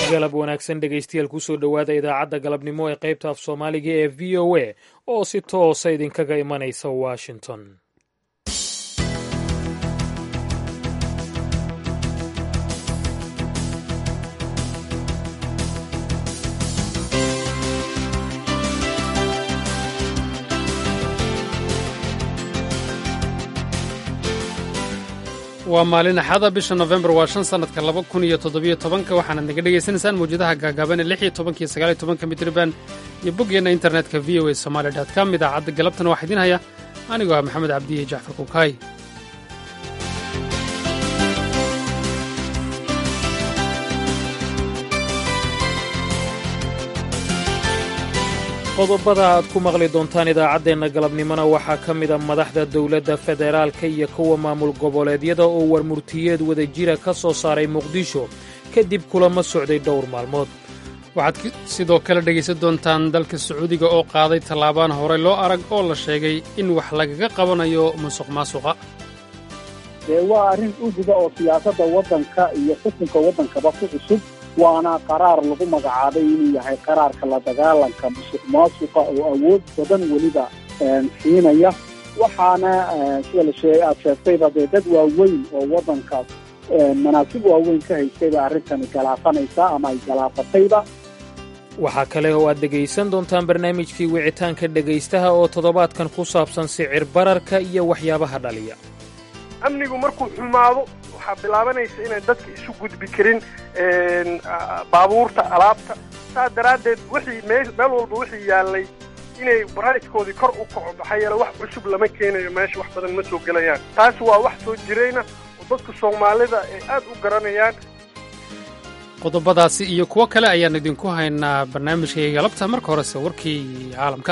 galab wanaagsan dhegaystayaal kusoo dhowaada idaacadda galabnimo ee qaybta af soomaaliga ee v o a oo si toosa idinkaga imanaysa washington waa maalin axada bisha nofembar waa shan sannadka laba kun iyo toddobiyo tobanka waxaanaad naga dhegaysanaysaan mawjadaha gaagaaban ee lix iyo tobanka iyo sagaal iyo tobanka mitriban iyo boggeenna internetka v o a somaali dot com idaacadda galabtana waxaa idiin haya anigoo ah maxamed cabdiye jacfar kukaay qodobada aad ku maqli doontaan idaacaddeenna galabnimona waxaa ka mida madaxda dowladda federaalka iyo kuwa maamul goboleedyada oo warmurtiyeed wada jira ka soo saaray muqdisho kadib kulamo socday dhowr maalmood waxaad sidoo kale dhegaysan doontaan dalka sacuudiga oo qaaday tallaabaan horey loo arag oo la sheegay in wax lagaga qabanayo musuq maasuqa dee waa arrin uguda oo siyaasadda waddanka iyo xukunka waddankaba ku cusub waana qaraar lagu magacaabay inuu yahay qaraarka la dagaalanka musuq maasuqa oo awood badan weliba siinaya waxaana sida la shee aada sheegtayba dee dad waaweyn oo waddankaas manaasib waaweyn ka haystayba arrintani galaafanaysa ama ay galaafatayba waxaa kale oo aad dhegaysan doontaan barnaamijkii wicitaanka dhegaystaha oo toddobaadkan ku saabsan sicir bararka iyo waxyaabaha dhaliya amnigu markuu xumaado waxaa bilaabanaysa inaan dadka isu gudbi karin baabuurta alaabta saas daraaddeed wixii mee meel walba wixii yaallay inay barayskoodii kor u kaco maxaa yeele wax cusub lama keenayo meesha wax badan ma soo gelayaan taas waa wax soo jirayna oo dadka soomaalida ay aad u garanayaan qodobadaasi iyo kuwo kale ayaan idinku haynaa barnaamijkayga galabta marka horese warkii caalamka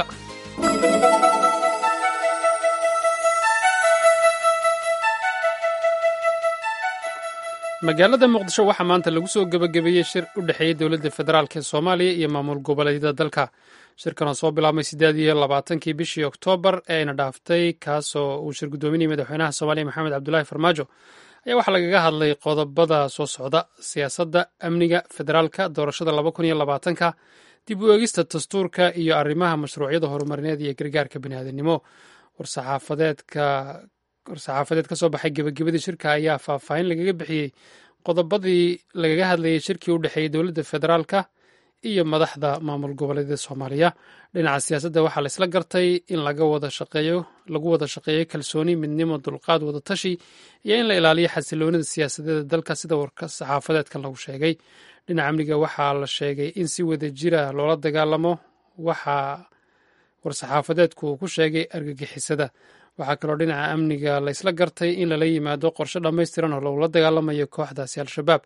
magaalada muqdisho waxaa maanta lagu soo gebagabeeyey shir u dhexeeyey dowladda federaalk ee soomaaliya iyo maamul goboleedyada dalka shirkan oo soo bilaabmay siddeed iyo labaatankii bishii oktoobar ee ayna dhaaftay kaasoo uu shir guddoominayay madaxweynaha soomaaliya maxamed cabdulaahi farmaajo ayaa waxaa lagaga hadlay qodobada soo socda siyaasadda amniga federaalka doorashada laba kun iyo labaatanka dib u eegista dastuurka iyo arrimaha mashruucyada horumarineed iyo gargaarka biniaadanimo war-saxaafadeedka war-saxaafadeed ka soo baxay gebagabadii shirka ayaa faahfaahin lagaga bixiyey qodobadii lagaga hadlayay shirkii u dhexeeyey dowladda federaalka iyo madaxda maamul goboleedyada soomaaliya dhinaca siyaasadda waxaa la isla gartay in laga wada shaqeeyo lagu wada shaqeeyo kalsooni midnimo dulqaad wada tashi iyo in la ilaaliyo xasiloonida siyaasadeeda dalka sida warka saxaafadeedkan lagu sheegay dhinaca amniga waxaa la sheegay in si wada jira loola dagaalamo waxaa war-saxaafadeedku uu ku sheegay argagixisada waxaa kaloo dhinaca amniga la isla gartay in lala yimaado qorshe dhammaystiran oo lagula dagaalamayo kooxdaasi al-shabaab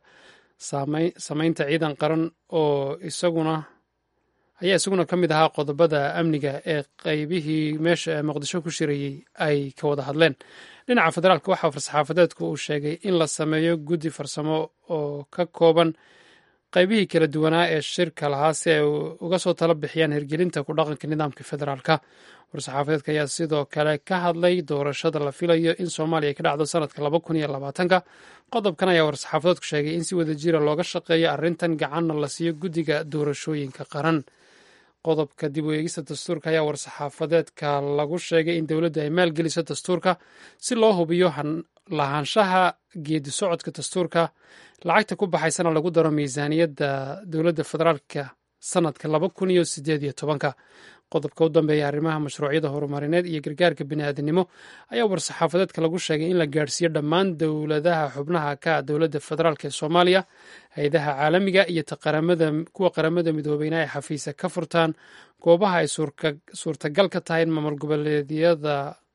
samaynta ciidan qaran oo isaguna ayaa isaguna ka mid ahaa qodobada amniga ee qeybihii meesha ee muqdisho ku shirayey ay ka wada hadleen dhinaca federaalka waxaa farsaxaafadeedku uu sheegay in la sameeyo guddi farsamo oo ka kooban qaybihii kala duwanaa ee shirka lahaa si ay uga soo tala bixiyaan hirgelinta ku dhaqanka nidaamka federaalka war-saxaafadeedka ayaa sidoo kale ka hadlay doorashada la filayo in soomaaliya ka dhacdo sanadka laba kun iyo labaatanka qodobkan ayaa war-saxaafadeedku sheegay in si wada jira looga shaqeeyo arrintan gacanna la siiyo guddiga doorashooyinka qaran qodobka dib u eegista dastuurka ayaa war-saxaafadeedka lagu sheegay in dowladda ay maalgeliso dastuurka si loo hubiyo lahaanshaha geedi socodka dastuurka lacagta ku baxaysana lagu daro miisaaniyadda dowladda federaalka sanadka laba kun iyo sideed iyo tobanka qodobka u dambeeya arrimaha mashruucyada horumarineed iyo gargaarka bini'aadanimo ayaa war-saxaafadeedka lagu sheegay in la gaadhsiiyo dhammaan dowladaha xubnaha ka dowladda federaalk ee soomaaliya hay-adaha caalamiga iyo kuwa qaramada midoobeyna ay xafiisa ka furtaan goobaha ay suurtagal ka tahay in maamul goboleedyada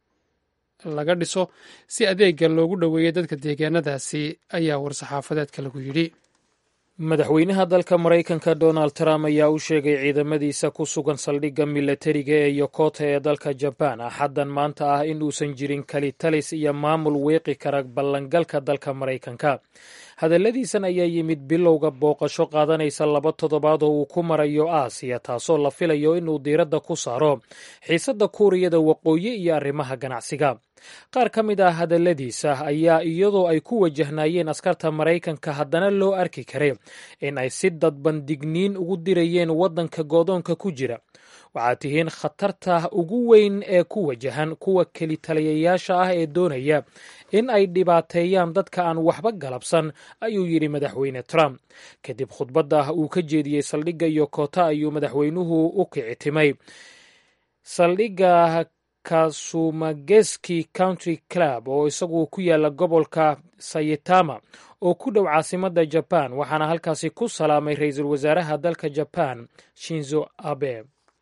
laga dhiso si adeega loogu dhoweeyo dadka deegaanadaasi ayaa war-saxaafadeedka lagu yidhi madaxweynaha dalka maraykanka donald trump ayaa u sheegay ciidamadiisa ku sugan saldhigga milatariga ee yokota ee dalka jabaan axaddan maanta ah in uusan jirin kalitalis iyo maamul weeqi kara ballangalka dalka maraykanka hadalladiisan ayaa yimid bilowga booqasho qaadanaysa laba toddobaad oo uu ku marayo aasiya taasoo la filayo inuu diiradda ku saaro xiisadda kuuriyada waqooyi iyo arrimaha ganacsiga qaar ka mid ah hadalladiisa ayaa iyadoo ay ku wajahnaayeen askarta maraykanka haddana loo arki karay in ay si dadban digniin ugu dirayeen waddanka goodoonka ku jira waxaad tihiin khatarta ugu weyn ee ku wajahan kuwa kelitaliyayaasha ah ee doonaya in ay dhibaateeyaan dadka aan waxba galabsan ayuu yidhi madaxweyne trump kadib khudbadda uu ka jeediyey saldhigga iyo koota ayuu madaxweynuhu u kicitimay saldhigga kasumageski country club oo isagu ku yaala gobolka sayitama oo ku dhow caasimadda jaban waxaana halkaasi ku salaamay ra-iisul wasaaraha dalka jaban shinzo abe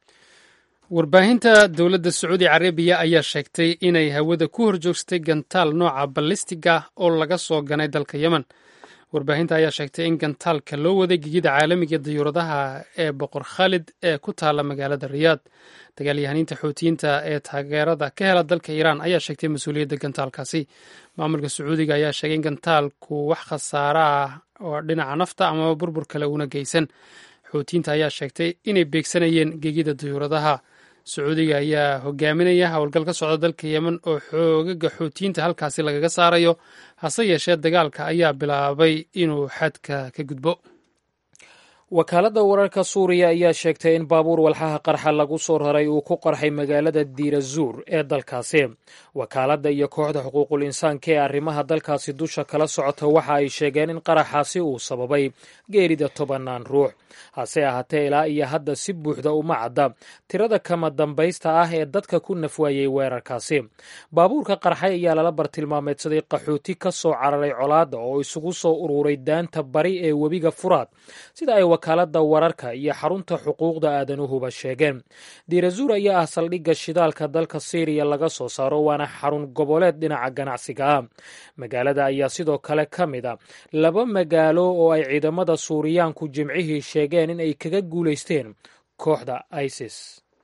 warbaahinta dowladda sacuudi carabiya ayaa sheegtay inay hawada ku horjoogsatay gantaal nooca ballistiga oo laga soo ganay dalka yemen warbaahinta ayaa sheegtay in gantaalka loo waday gegida caalamiga dayuuradaha ee boqor khaalid ee ku taala magaalada riyaad dagaalyahaniinta xuutiyiinta ee taageerada ka hela dalka iiraan ayaa sheegtay mas-uuliyadda gantaalkaasi maamulka sacuudiga ayaa sheegay in gantaalku wax khasaara ah oo dhinaca nafta amaba burbur kale una geysan xuutiyiinta ayaa sheegtay inay beegsanayeen gegida dayuuradaha sacuudiga ayaa hogaaminaya howlgal ka socda dalka yemen oo xoogaga xuutiyiinta halkaasi lagaga saarayo hase yeeshee dagaalka ayaa bilaabay inuu xadka ka gudbo wakaaladda wararka suuriya ayaa sheegtay in baabuur walxaha qarxa lagu soo raray uu ku qarxay magaalada diirazuur ee dalkaasi wakaaladda iyo kooxda xuquuqul insaanka ee arrimaha dalkaasi dusha kala socota waxa ay sheegeen in qaraxaasi uu sababay geerida tobannaan ruux hase ahaatee ilaa iyo hadda si buuxda uma cadda tirada kama dambaysta ah ee dadka ku nafwaayey weerarkaasi baabuurka qarxay ayaa lala bartilmaameedsaday qaxooti ka soo cararay colaadda oo isugu soo ururay daanta bari ee webiga furaad sida ay wakaaladda wararka iyo xarunta xuquuqda aadanuhuba sheegeen diirazuur ayaa ah saldhigga shidaalka dalka siiriya laga soo saaro waana xarun goboleed dhinaca ganacsiga ah magaalada ayaa sidoo kale ka mid a laba magaalo oo ay ciidamada suuriyaanku jimcihii sheegeen in ay kaga guulaysteen kooxda isis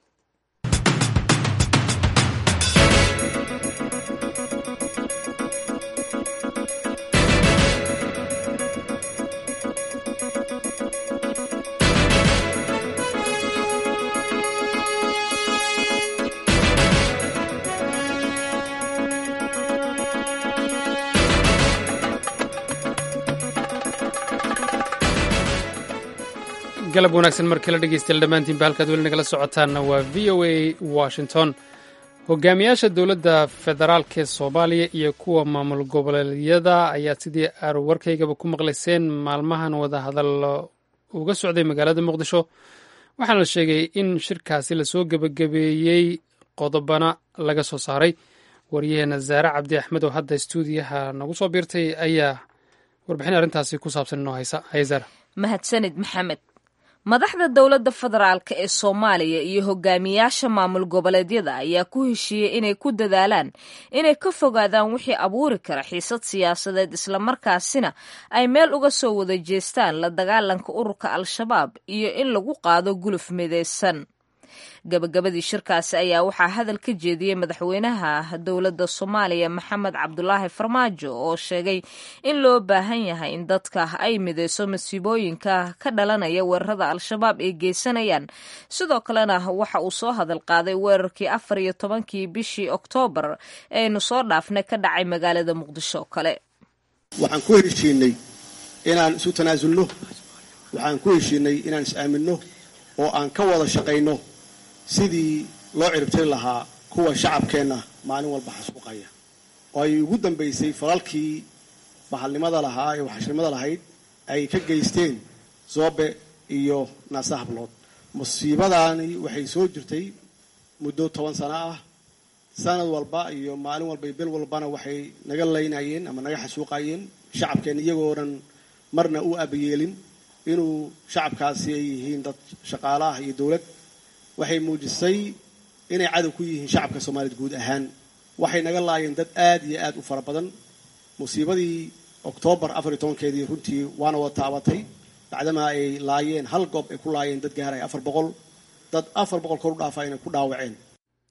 galab wanaagsan mar kale dhegeystayaal dhammaantiinba halkaad weli nagala socotaanna waa v o a washington hogaamiyaasha dowladda federaalk ee soomaaliya iyo kuwa maamul goboleedyada ayaa sidii aar warkaygaba ku maqlayseen maalmahan wadahadallo uga socday magaalada muqdisho waxaana la sheegay in shirkaasi lasoo gebagabeeyey qodobana laga soo saaray waryaheena zaare cabdi axmed oo hadda stuudiyaha nagu soo biirtay ayaa warbixin arrintaasi ku saabsan inoo haysa hayazaara mahadsanid maxamed madaxda dowladda federaalk ee soomaaliya iyo hogaamiyaasha maamul goboleedyada ayaa ku heshiiyey inay ku dadaalaan inay ka fogaadaan wixii abuuri kara xiisad siyaasadeed islamarkaasina ay meel uga soo wada jeestaan la dagaalanka ururka al-shabaab iyo in lagu qaado guluf midaysan gabagabadii shirkaasi ayaa waxaa hadal ka jeediyey madaxweynaha dowladda soomaaliya maxamed cabdulaahi farmaajo oo sheegay in loo baahan yahay in dadka ay mideyso masiibooyinka ka dhalanaya weerarada al-shabaab ay geysanayaan sidoo kalena waxa uu soo hadal qaaday weerarkii afar iyo tobankii bishii oktoobar eaynu soo dhaafnay ka dhacay magaalada muqdisho kale waxaan ku heshiinay inaan isu tanaasulno waxaan ku heshiinay inaan is-aaminno oo aan ka wada shaqayno sidii loo ciribtiri lahaa kuwa shacabkeenna maalin walba xasuuqaya oo ay ugu dambaysay falalkii bahalnimada lahaa ee waxashnimada lahayd ay ka geysteen zoobe iyo naasa hablood musiibadaani waxay soo jirtay muddo toban sano ah sanad walba iyo maalin walba iyo bil walbana waxay naga laynayeen ama naga xasuuqayeen shacabkeenna iyagoonan marna u abayeelin inuu shacabkaasi ay yihiin dad shaqaale ah iyo dowlad waxay muujisay inay cadow ku yihiin shacabka soomaaliyeed guud ahaan waxay naga laayeen dad aad iyo aad u fara badan musiibadii oktoobar afar iyo tobankeedii runtii waana wada taabatay bacdamaa ay laayeen hal goob ay ku laayeen dad gaaraya afar boqol dad afar boqol kor u dhaafa inay ku dhaawaceen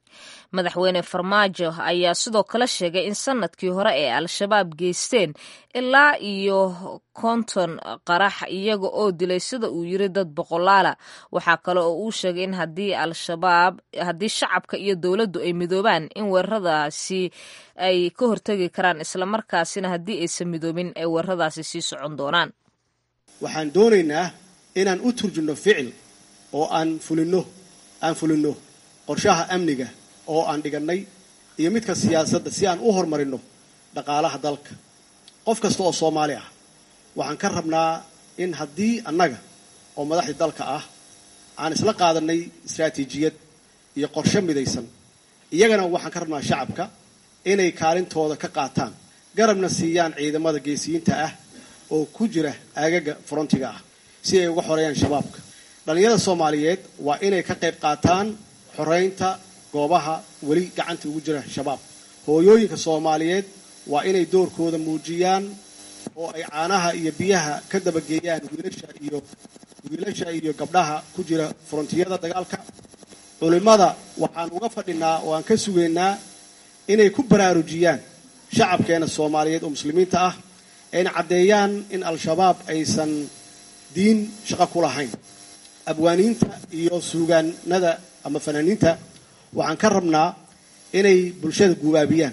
madaxweyne farmaajo ayaa sidoo kale sheegay in sanadkii hore ee al-shabaab geysteen ilaa iyo konton qarax iyaga oo dilay sida uu yiri dad boqolaala waxaa kale oo uu sheegay in haddii al-shabaab haddii shacabka iyo dowladdu ay midoobaan in weeraradaasi ay ka hortegi karaan islamarkaasina haddii aysan midoobin ay weeraradaasi sii socon doonaan waxaan doonaynaa inaan u turjunno ficil oo aan fulinno aan fulinno qorshaha amniga oo aan dhigannay iyo midka siyaasadda si aan u horumarinno dhaqaalaha dalka qof kasta oo soomaali ah waxaan ka rabnaa in haddii annaga oo madaxdii dalka ah aan isla qaadannay istaraatiijiyad iyo qorshe midaysan iyagana waxaan ka rabnaa shacabka inay kaalintooda ka qaataan garabna siiyaan ciidamada geesiyiinta ah oo ku jira aagaga frontiga ah si ay uga xoreeyaan shabaabka dhallinyarada soomaaliyeed waa inay ka qayb qaataan xoreynta goobaha weli gacanta ugu jira shabaab hooyooyinka soomaaliyeed waa inay doorkooda muujiyaan oo ay caanaha iyo biyaha ka dabageeyaan wiilasha iyo wiilasha iyo gabdhaha ku jira frontiyada dagaalka culimmada waxaan uga fadhinaa oo aan ka sugaynaa inay ku baraarujiyaan shacabkeena soomaaliyeed oo muslimiinta ah ayna caddeeyaan in al-shabaab aysan diin shaqo ku lahayn abwaaniinta iyo suugaanada ama fanaaniinta waxaan ka rabnaa inay bulshada gubaabiyaan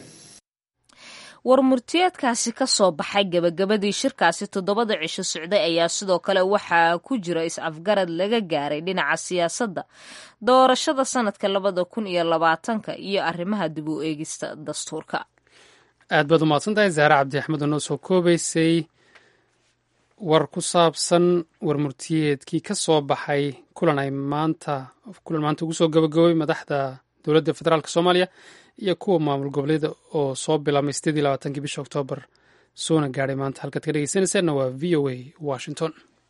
war murtiyeedkaasi ka soo baxay gebagabadii shirkaasi toddobada cisho socday ayaa sidoo kale waxaa ku jira is-afgarad laga gaaray dhinaca siyaasadda doorashada sanadka labada kun iyo labaatanka iyo arrimaha dib u eegista dastuurka aad baad u mahadsan tahay zaare cabdi axmed oo noo soo koobaysay war ku saabsan war murtiyeedkii ka soo baxay kulan ay maanta kulan maanta ugu soo gabagabay madaxda dowladda federaalk soomaaliya iyo kuwa maamul goboleeda oo soo bilaabmay sideed iyo labaatankii bisha oktoobar soona gaadhay maanta halkaad ka dhegeysanaysaanna waa v o a washington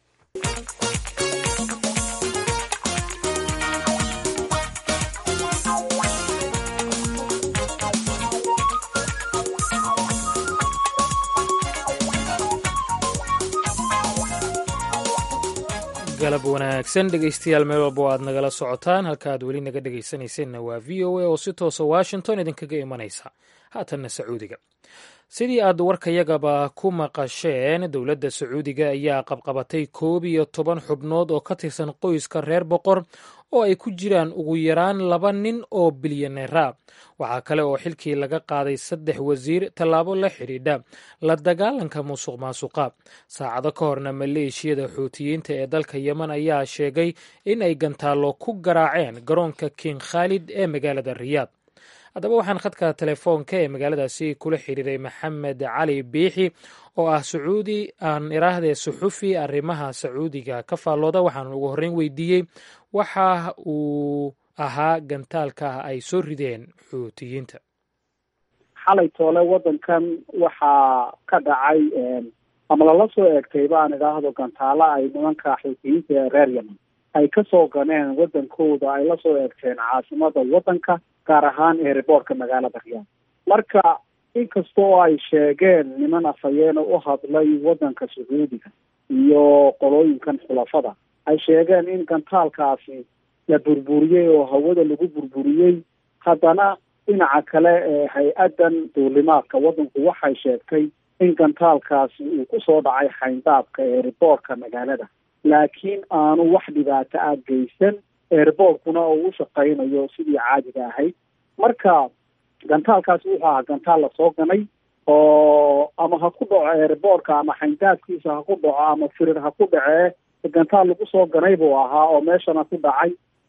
galab wanaagsan dhegeystayaal meel walba aad nagala socotaan halka aad weli naga dhegeysanayseena waa v o a oo si toosa washington idinkaga imanaysa haatanna sacuudiga sidii aad warkayagaba ku maqasheen dowladda sacuudiga ayaa qabqabatay koob iyo toban xubnood oo ka tirsan qoyska reer boqor oo ay ku jiraan ugu yaraan laba nin oo bilyaneera waxaa kale oo xilkii laga qaaday saddex wasiir tallaabo la xidhiidha la dagaalanka musuq maasuqa saacado ka horna maleeshiyada xuutiyiinta ee dalka yemen ayaa sheegay in ay gantaallo ku garaaceen garoonka king khaalid ee magaalada riyaad haddaba waxaan khadka telefoonka ee magaaladaasi kula xiriiray maxamed cali biixi oo ah sacuudi aan iraahdee suxufi arrimaha sacuudiga ka faallooda waxaan ugu horreyn weydiiyey waxa uu ahaa gantaalka ay soo rideen xuutiyiinta xalay toole waddankan waxaa ka dhacay ama lala soo eegtay baan idhaahdo gantaalo ay nimanka xuutiyiinta ee reer yemen ay kasoo ganeen waddankooda ay la soo eegteen caasimada waddanka gaar ahaan eeriboortka magaalada riyaad marka inkastoo ay sheegeen niman afhayeena u hadlay waddanka sacuudiga iyo qolooyinkan xulafada ay sheegeen in gantaalkaasi la burburiyey oo hawada lagu burburiyey haddana dhinaca kale ee hay-addan duulimaadka waddanku waxay sheegtay in gantaalkaasi uu kusoo dhacay xayndaabka eeriboortka magaalada laakiin aanu wax dhibaato ah geysan eeriboortkuna uu u shaqaynayo sidii caadiga ahayd marka gantaalkaasi wuxuu ahaa gantaal lasoo ganay oo ama ha ku dhaco eeriboortka ama xayndaabkiisa ha ku dhaco ama firir ha ku dhacee gantaal lagu soo ganay buu ahaa oo meeshana ku dhacay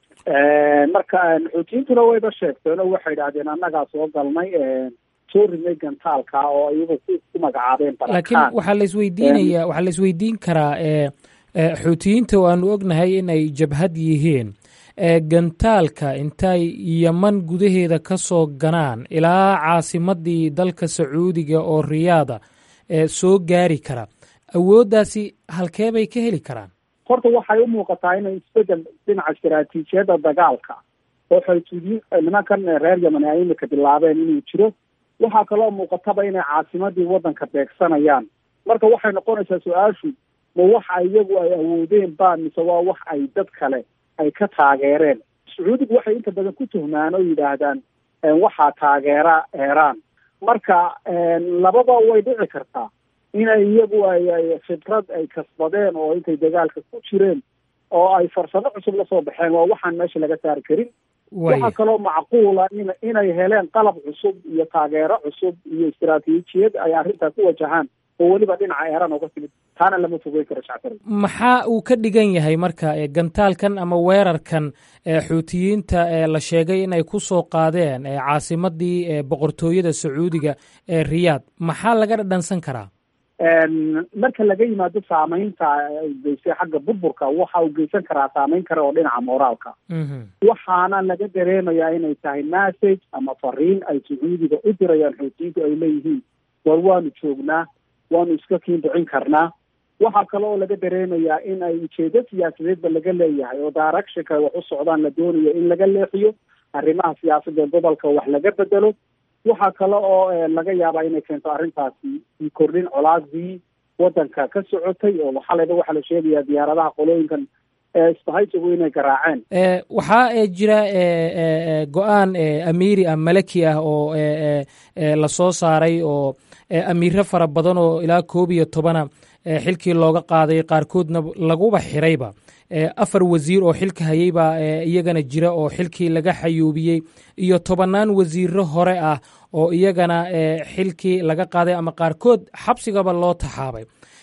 marka xuutiyiintuna wayba sheegteen oo waxay idhahdeen annagaa soo galnay soo ridnay gantaalka oo iyagu ku magacaabeen laakiin waxaa la isweydiinaya waxaa la isweydiin karaa xuutiyiinta oo aanu ognahay in ay jabhad yihiin gantaalka intay yeman gudaheeda ka soo ganaan ilaa caasimadii dalka sacuudiga oo riyaada soo gaari kara awooddaasi halkee bay ka heli karaan horta waxay u muuqataa inay isbedel dhinaca istaraatiijiyadda dagaalka oo xuutiyiin nimankan reer yemen ay imika bilaabeen inuu jiro waxaa kaloo muuqataba inay caasimadii waddanka beegsanayaan marka waxay noqonaysaa su-aashu ma waxa iyagu ay awoodeen ba mise waa wax ay dad kale ay ka taageereen sacuudigu waxay inta badan ku tuhmaan oo yidhaahdaan waxaa taageera eeraan marka lababa way dhici kartaa inay iyagu ay khibrad ay kasbadeen oo intay dagaalka ku jireen oo ay farsamo cusub lasoo baxeen waa waxaan meesha laga saari karin waxaa kaloo macquula in inay heleen qalab cusub iyo taageero cusub iyo istaraatiijiyad ay arrintaa ku wajahaan oo weliba dhinaca eeraan oga timid taana lama fogeyn karo shactar maxaa uu ka dhigan yahay marka gantaalkan ama weerarkan xuutiyiinta la sheegay inay ku soo qaadeen caasimadii boqortooyada sacuudiga ee riyaad maxaa laga dhadhansan karaa marka laga yimaado saameynta geystay xagga burburka waxa uu geysan karaa saameyn kale oo dhinaca moraalka waxaana laga dareemayaa inay tahay message ama fariin ay sacuudiga u dirayaan xuutiyiintu ay leeyihiin war waanu joognaa waanu iska kiindicin karnaa waxaa kale oo laga dareemayaa in ay ujeedo siyaasadeedba laga leeyahay oo directionka ay wax u socdaan la doonayo in laga leexiyo arrimaha siyaasadda ee gobolka wax laga bedelo waxaa kale oo laga yaabaa inay keento arrintaasi kordhin colaadii wadanka ka socotay oo xalayba waxaa la sheegayaa diyaaradaha qolooyinkan isbahaysigu inay garaaceen waxaa jira go-aan amiiri ah malaki ah oo lasoo saaray oo amiiro fara badan oo ilaa koob iyo tobana xilkii looga qaaday qaarkoodna laguba xirayba afar wasiir oo xilka hayeybaa iyagana jira oo xilkii laga xayuubiyey iyo tobannaan wasiiro hore ah oo iyagana xilkii laga qaaday ama qaarkood xabsigaba loo taxaabay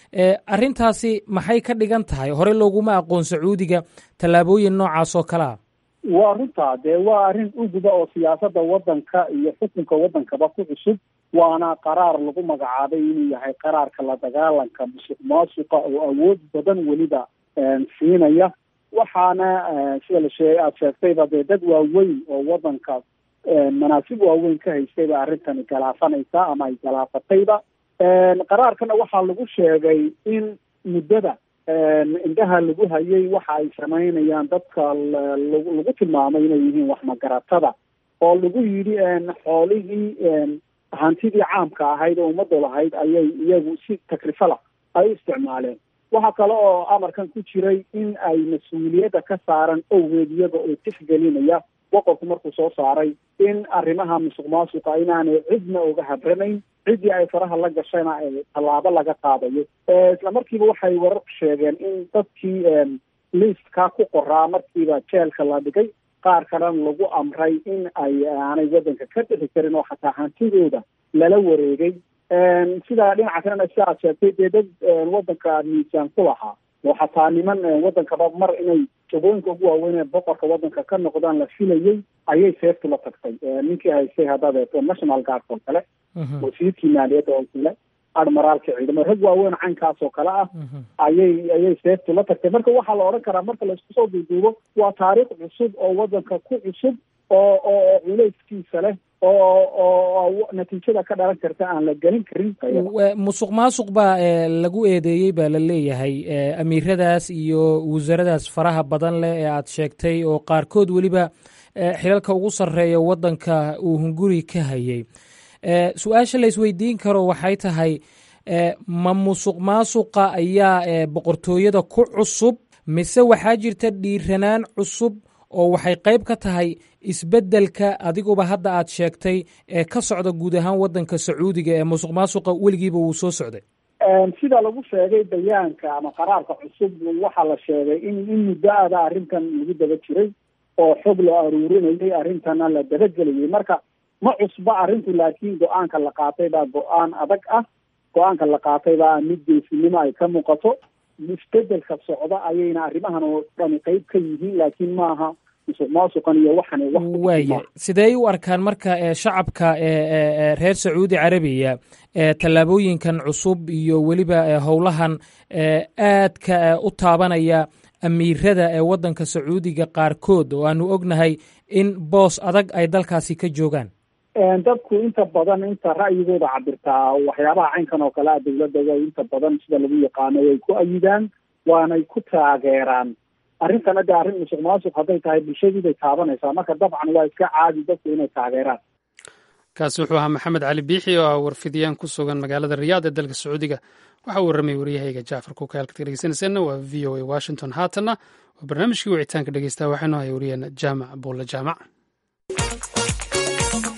arrintaasi maxay ka dhigan tahay hore looguma aqoon sacuudiga tallaabooyin noocaas oo kale ah waa runtaa dee waa arrin uguba oo siyaasadda waddanka iyo xukunka waddankaba ku cusub waana qaraar lagu magacaabay inuu yahay qaraarka la dagaalanka musuq maasuqa oo awood badan weliba siinaya waxaana sida la shee aada sheegtayba dee dad waaweyn oo waddanka manaasib waaweyn ka haystayba arrintani galaafanaysa ama ay galaafatayba qaraarkana waxaa lagu sheegay in muddada indhaha lagu hayay waxa ay samaynayaan dadka lagu tilmaamay inay yihiin wax magaratada oo lagu yidhi xoolihii hantidii caamka ahayd oo ummadda lahayd ayay iyagu si takrifala ay u isticmaaleen waxaa kale oo amarkan ku jiray in ay mas-uuliyadda ka saaran owgeed iyaga oo tixgelinaya boqorku markuu soo saaray in arrimaha musuq maasuqa inaanay cidna uga habranayn ciddii ay faraha la gashayna tallaabo laga qaadayo isla markiiba waxay wararku sheegeen in dadkii liistka ku qoraa markiiba jeelka la dhigay qaar kalena lagu amray in ay aanay waddanka ka bixi karin oo xataa hantidooda lala wareegay sidaa dhinaca kalena si aad sheegtay dee dad waddanka miisaan ku lahaa oo xataa niman waddankaba mar inay jagooyinka ugu waaweyn ee boqorka waddanka ka noqdaan la filayay ayay seeftu la tagtay ninkii haystay haddaad eegto national guard oo kale wasiirkii maaliyadda oo kale admiraalka ciidamo rag waaweyn caynkaas oo kale ah ayay ayay seeftu la tagtay marka waxaa la odhan karaa marka laisku soo duuduubo waa taariikh cusub oo waddanka ku cusub oo oo culayskiisa leh oo oo natiijada ka dhalan karta aan la gelin karin musuq maasuq baa lagu eedeeyey baa la leeyahay amiiradaas iyo wasaaradaas faraha badan leh ee aad sheegtay oo qaarkood weliba xilalka ugu sarreeya waddanka uu hunguri ka hayay su-aasha la isweydiin karo waxay tahay ma musuq maasuqa ayaa boqortooyada ku cusub mise waxaa jirta dhiiranaan cusub oo waxay qayb ka tahay isbeddelka adiguba hadda aad sheegtay ee ka socda guud ahaan waddanka sacuudiga ee musuq maasuqa weligiiba wuu soo socday sida lagu sheegay bayaanka ama qaraarka cusub waxaa la sheegay in in muddo-ada arrintan lagu daba jiray oo xog la aruurinayay arrintana la dabagelayay marka ma cusba arrintu laakiin go-aanka la qaatay baa go-aan adag ah go-aanka la qaatay baa mid geesinimo ay ka muuqato isbedelka socda ayayna arrimahan oo dhani qeyb ka yihiin laakiin maaha musuq maasuqan iyo waxan waaya sidee u arkaan marka shacabka reer sacuudi carabiya tallaabooyinkan cusub iyo weliba howlahan aadka u taabanaya amiirada ee waddanka sacuudiga qaarkood oo aanu ognahay in boos adag ay dalkaasi ka joogaan dadku inta badan inta ra'yigooda cabirtaa waxyaabaha caynkan oo kale a dawladda way inta badan sida lagu yaqaano way ku ayidaan waanay ku taageeraan arrintana de arrin musuq maasuq hadday tahay bulshadiibay taabanaysaa marka dabcan waa iska caadi dadku inay taageeraan kaasi wuxuu ahaa maxamed cali biixi oo ah warfidiyaan ku sugan magaalada riyaad ee dalka sacuudiga waxa uu warramay waryahayga jaafar kuka halkaad ka dhegeysanayseena waa v o a washington haatanna waa barnaamijkii wicitaanka dhegeysta waxaynu haya wariyeen jaamac buulle jaamac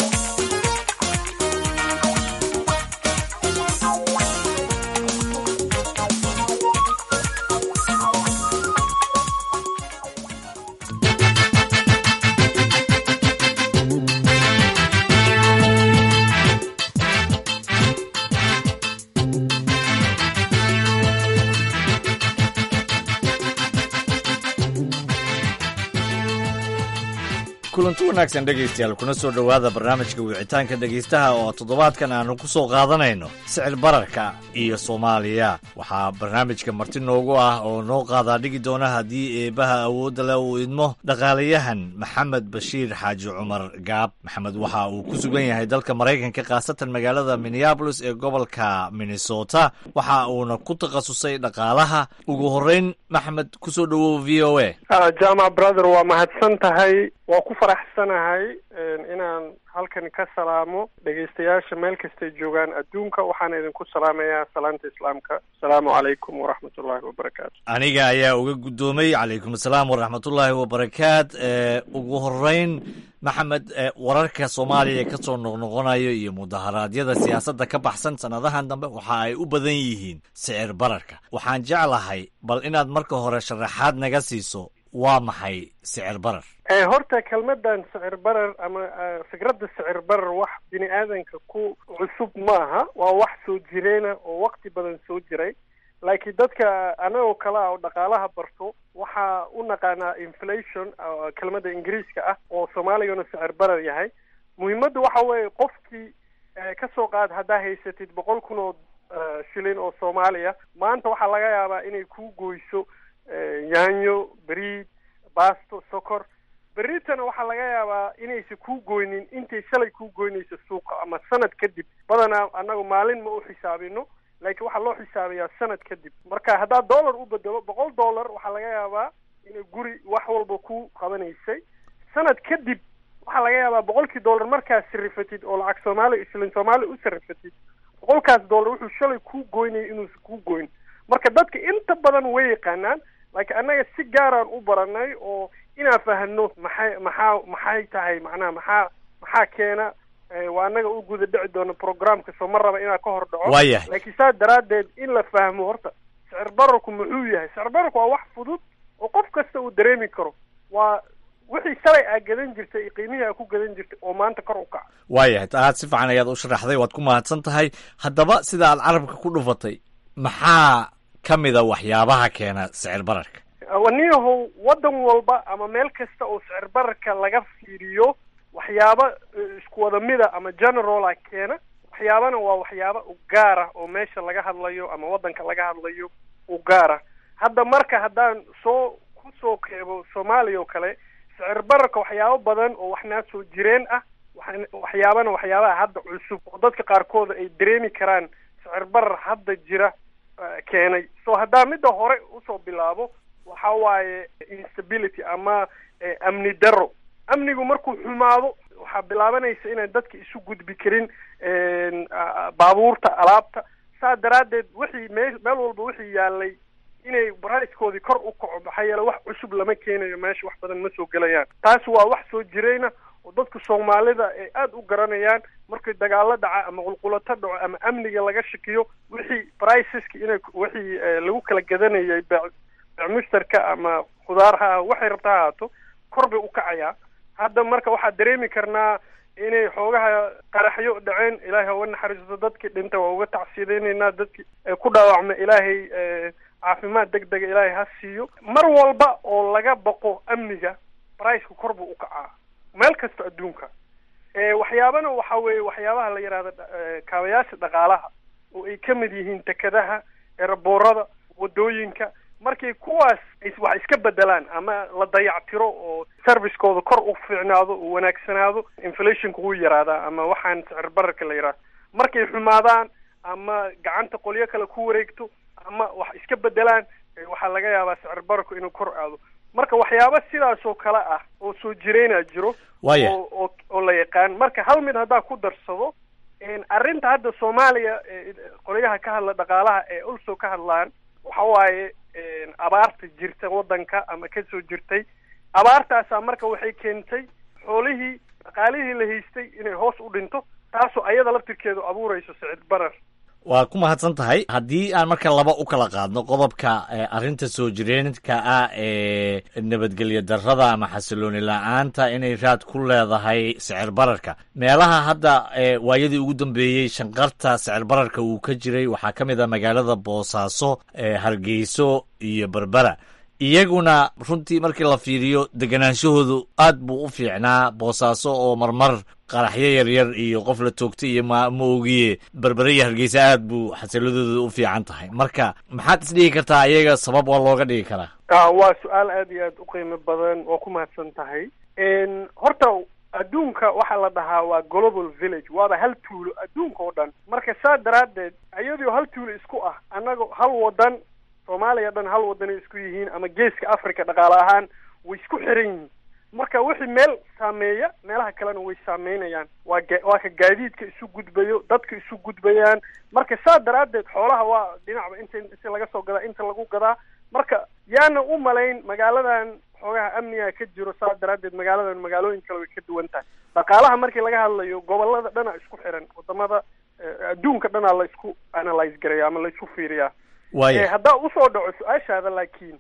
kulanti wanaagsan dhegaystayaal kuna soo dhowaada barnaamijka wicitaanka dhegaystaha oo toddobaadkan aanu ku soo qaadanayno sicir bararka iyo soomaaliya waxaa barnaamijka marti noogu ah oo noo qaadaa dhigi doona haddii eebbaha awoodda leh uu idmo dhaqaalayahan maxamed bashiir xaaji cumar gaab maxamed waxa uu ku sugan yahay dalka maraykanka khaasatan magaalada minneabolis ee gobolka minnesota waxa uuna ku takhasusay dhaqaalaha ugu horreyn maxamed kusoo dhowow v o a jaamac brother waa mahadsan tahay waa ku faraxsanahay inaan halkan ka salaamo dhegaystayaasha meel kastay joogaan adduunka waxaana idinku salaamayaa salaanta islaamka asalaamu calaykum waraxmat ullaahi wabarakaatu aniga ayaa uga guddoomay calaykum asalaam waraxmatullaahi wabarakaat ugu horeyn maxamed wararka soomaaliya ka soo noqnoqonayo iyo mudaharaadyada siyaasadda ka baxsan sannadahan dambe waxa ay u badan yihiin sicir bararka waxaan jeclahay bal inaad marka hore sharaxaad naga siiso waa maxay sicir barar horta kelmadan sicir barar ama fikradda sicir barar wax bini aadanka ku cusub maaha waa wax soo jireena oo wakti badan soo jiray laakiin dadka anagoo kale ah oo dhaqaalaha barto waxaa u naqaanaa inflation kelmadda ingiriiska ah oo soomaaligana sicir barar yahay muhiimadda waxa weeye qofkii ka soo qaad haddaa haysatid boqol kun oo shilin oo soomaaliya maanta waxaa laga yaabaa inay ku goyso yaanyo beriid baasto sokor beritana waxaa laga yaabaa inaysa kuu goynin intay shalay kuu goynayso suuqa ama sanad kadib badanaa annagu maalin ma u xisaabino laakiin waxaa loo xisaabiyaa sanad kadib marka haddaad dollar u bedelo boqol dollar waxaa laga yaabaa inay guri wax walba ku qabanaysay sanad kadib waxaa laga yaabaa boqolkii dollar markaad sarifatid oo lacag soomaaliya islin soomaaliya u sarifatid boqolkaas dollar wuxuu shalay kuu goynaya inuusa kuu goyn marka dadka inta badan way yaqaanaan laakiin annaga si gaaraan u baranay oo inaan fahano maxay maxaa maxay tahay macnaha maxaa maxaa keena waa annaga u guda dhici doono programka soo ma raba inaan ka hor dhaco waayahay laakiin saa daraaddeed in la fahmo horta sicir bararku muxuu yahay sicir bararku waa wax fudud oo qof kasta uu dareemi karo waa wixii shalay aa gadan jirtay iyo qiimihii aa ku gadan jirtay oo maanta kor u kaca waayahay aad si fiican ayaad u sharaxday waad ku mahadsan tahay haddaba sida aad carabka ku dhufatay maxaa ka mida waxyaabaha keena sicir bararka waniyahow waddan walba ama meel kasta oo sicir bararka laga fiiriyo waxyaaba isku wada mida ama generala keena waxyaabana waa waxyaaba u gaara oo meesha laga hadlayo ama waddanka laga hadlayo u gaara hadda marka haddaan soo ku soo keebo soomaaliya oo kale sicir bararka waxyaabo badan oo waxnaa soo jireen ah waxyaabana waxyaabaha hadda cusub oo dadka qaarkooda ay dareemi karaan sicir barar hadda jira keenay so haddaa midda hore usoo bilaabo waxa waaye instability ama amni darro amnigu markuu xumaado waxaa bilaabanaysa inaan dadka isu gudbi karin baabuurta alaabta saa daraaddeed wixii mee meel walba wixii yaalay inay braicekoodii kor u kaco maxaa yeele wax cusub lama keenayo meesha wax badan ma soo gelayaan taasi waa wax soo jirayna oo dadka soomaalida ay aada u garanayaan markay dagaalo dhaca ama qulqulato dhaco ama amniga laga shakiyo wixii briceska inay wixii lagu kala gadanayay mushtarka ama khudaar ha waxay rabta ha ahaato kor bay u kacayaa hadda marka waxaa dareemi karnaa inay xoogaha qaraxyo dhaceen ilaahay uga naxariisto dadkii dhinta waa uga tacsiideynaynaa dadkii ku dhaawacma ilaahay caafimaad deg dega ilaahay ha siiyo mar walba oo laga baqo amniga briceka kor buu u kacaa meel kasta adduunka waxyaabana waxa weeye waxyaabaha la yidhahda kaabayaasha dhaqaalaha oo ay ka mid yihiin tekadaha eraboorada wadooyinka markay kuwaas wax iska bedelaan ama la dayactiro oo servicekooda kor u fiicnaado oo wanaagsanaado inflationka wuu yaraadaa ama waxaan sicir bararka la yidhahdo markay xumaadaan ama gacanta qolyo kale ku wareegto ama wax iska bedelaan waxaa laga yaabaa sicir bararku inuu kor aado marka waxyaaba sidaas oo kale ah oo soo jireynaa jiro Waaya. oo oo oo la yaqaan marka hal mid haddaa ku darsado arrinta hadda soomaaliya ee qolyaha ka hadla dhaqaalaha ee also ka hadlaan waxa waaye abaarta jirta waddanka ama ka soo jirtay abaartaasaa marka waxay keentay xoolihii dhaqaalihii la haystay inay hoos u dhinto taasoo ayada laftirkeedu abuurayso sicir barar waa ku mahadsan tahay haddii aan marka laba u kala qaadno qodobka eh, arrinta soo jireenka ah ee nabadgelyo darrada ama xasilooni la-aanta inay raad ku leedahay sicir bararka meelaha hadda eh, waayadii ugu dambeeyey shanqarta sicir bararka uu ka jiray waxaa ka mid ah magaalada boosaaso eh, hargeyso iyo berbera iyaguna runtii markii la fiiriyo deganaanshahoodu aad buu u fiicnaa boosaaso oo marmar qaraxyo yaryar iyo qof la toogtay iyo ma ma ogiye berbere iyo hargeysa aad buu xasiladooda u fiican tahay marka maxaad isdhigi kartaa iyaga sabab waa looga dhigi karaa waa su-aal aad iyo aad u qiimo badan waa ku mahadsan tahay horta adduunka waxaa la dhahaa waa global village waaba hal tuulo adduunka oo dhan marka saa daraaddeed iyadoo hal tuulo isku ah annaga hal wadan soomaaliya dhan hal wadanay isku yihiin ama geeska africa dhaqaale ahaan way isku xiran yihiin marka wixii meel saameeya meelaha kalena way saameynayaan waa ga waa ka gaadiidka isu gudbayo dadka isu gudbayaan marka saa daraaddeed xoolaha waa dhinacba inta inta laga soo gadaa inta lagu gadaa marka yaana u malayn magaaladan xoogaha amniga ka jiro saa daraaddeed magaaladan magaalooyin kale way ka duwan tahay dhaqaalaha markii laga hadlayo gobolada dhana isku xiran wadamada adduunka dhanaa la isku analyse garaya ama la isku fiiriyaa waaya haddaa usoo dhaco su-aashaada laakiin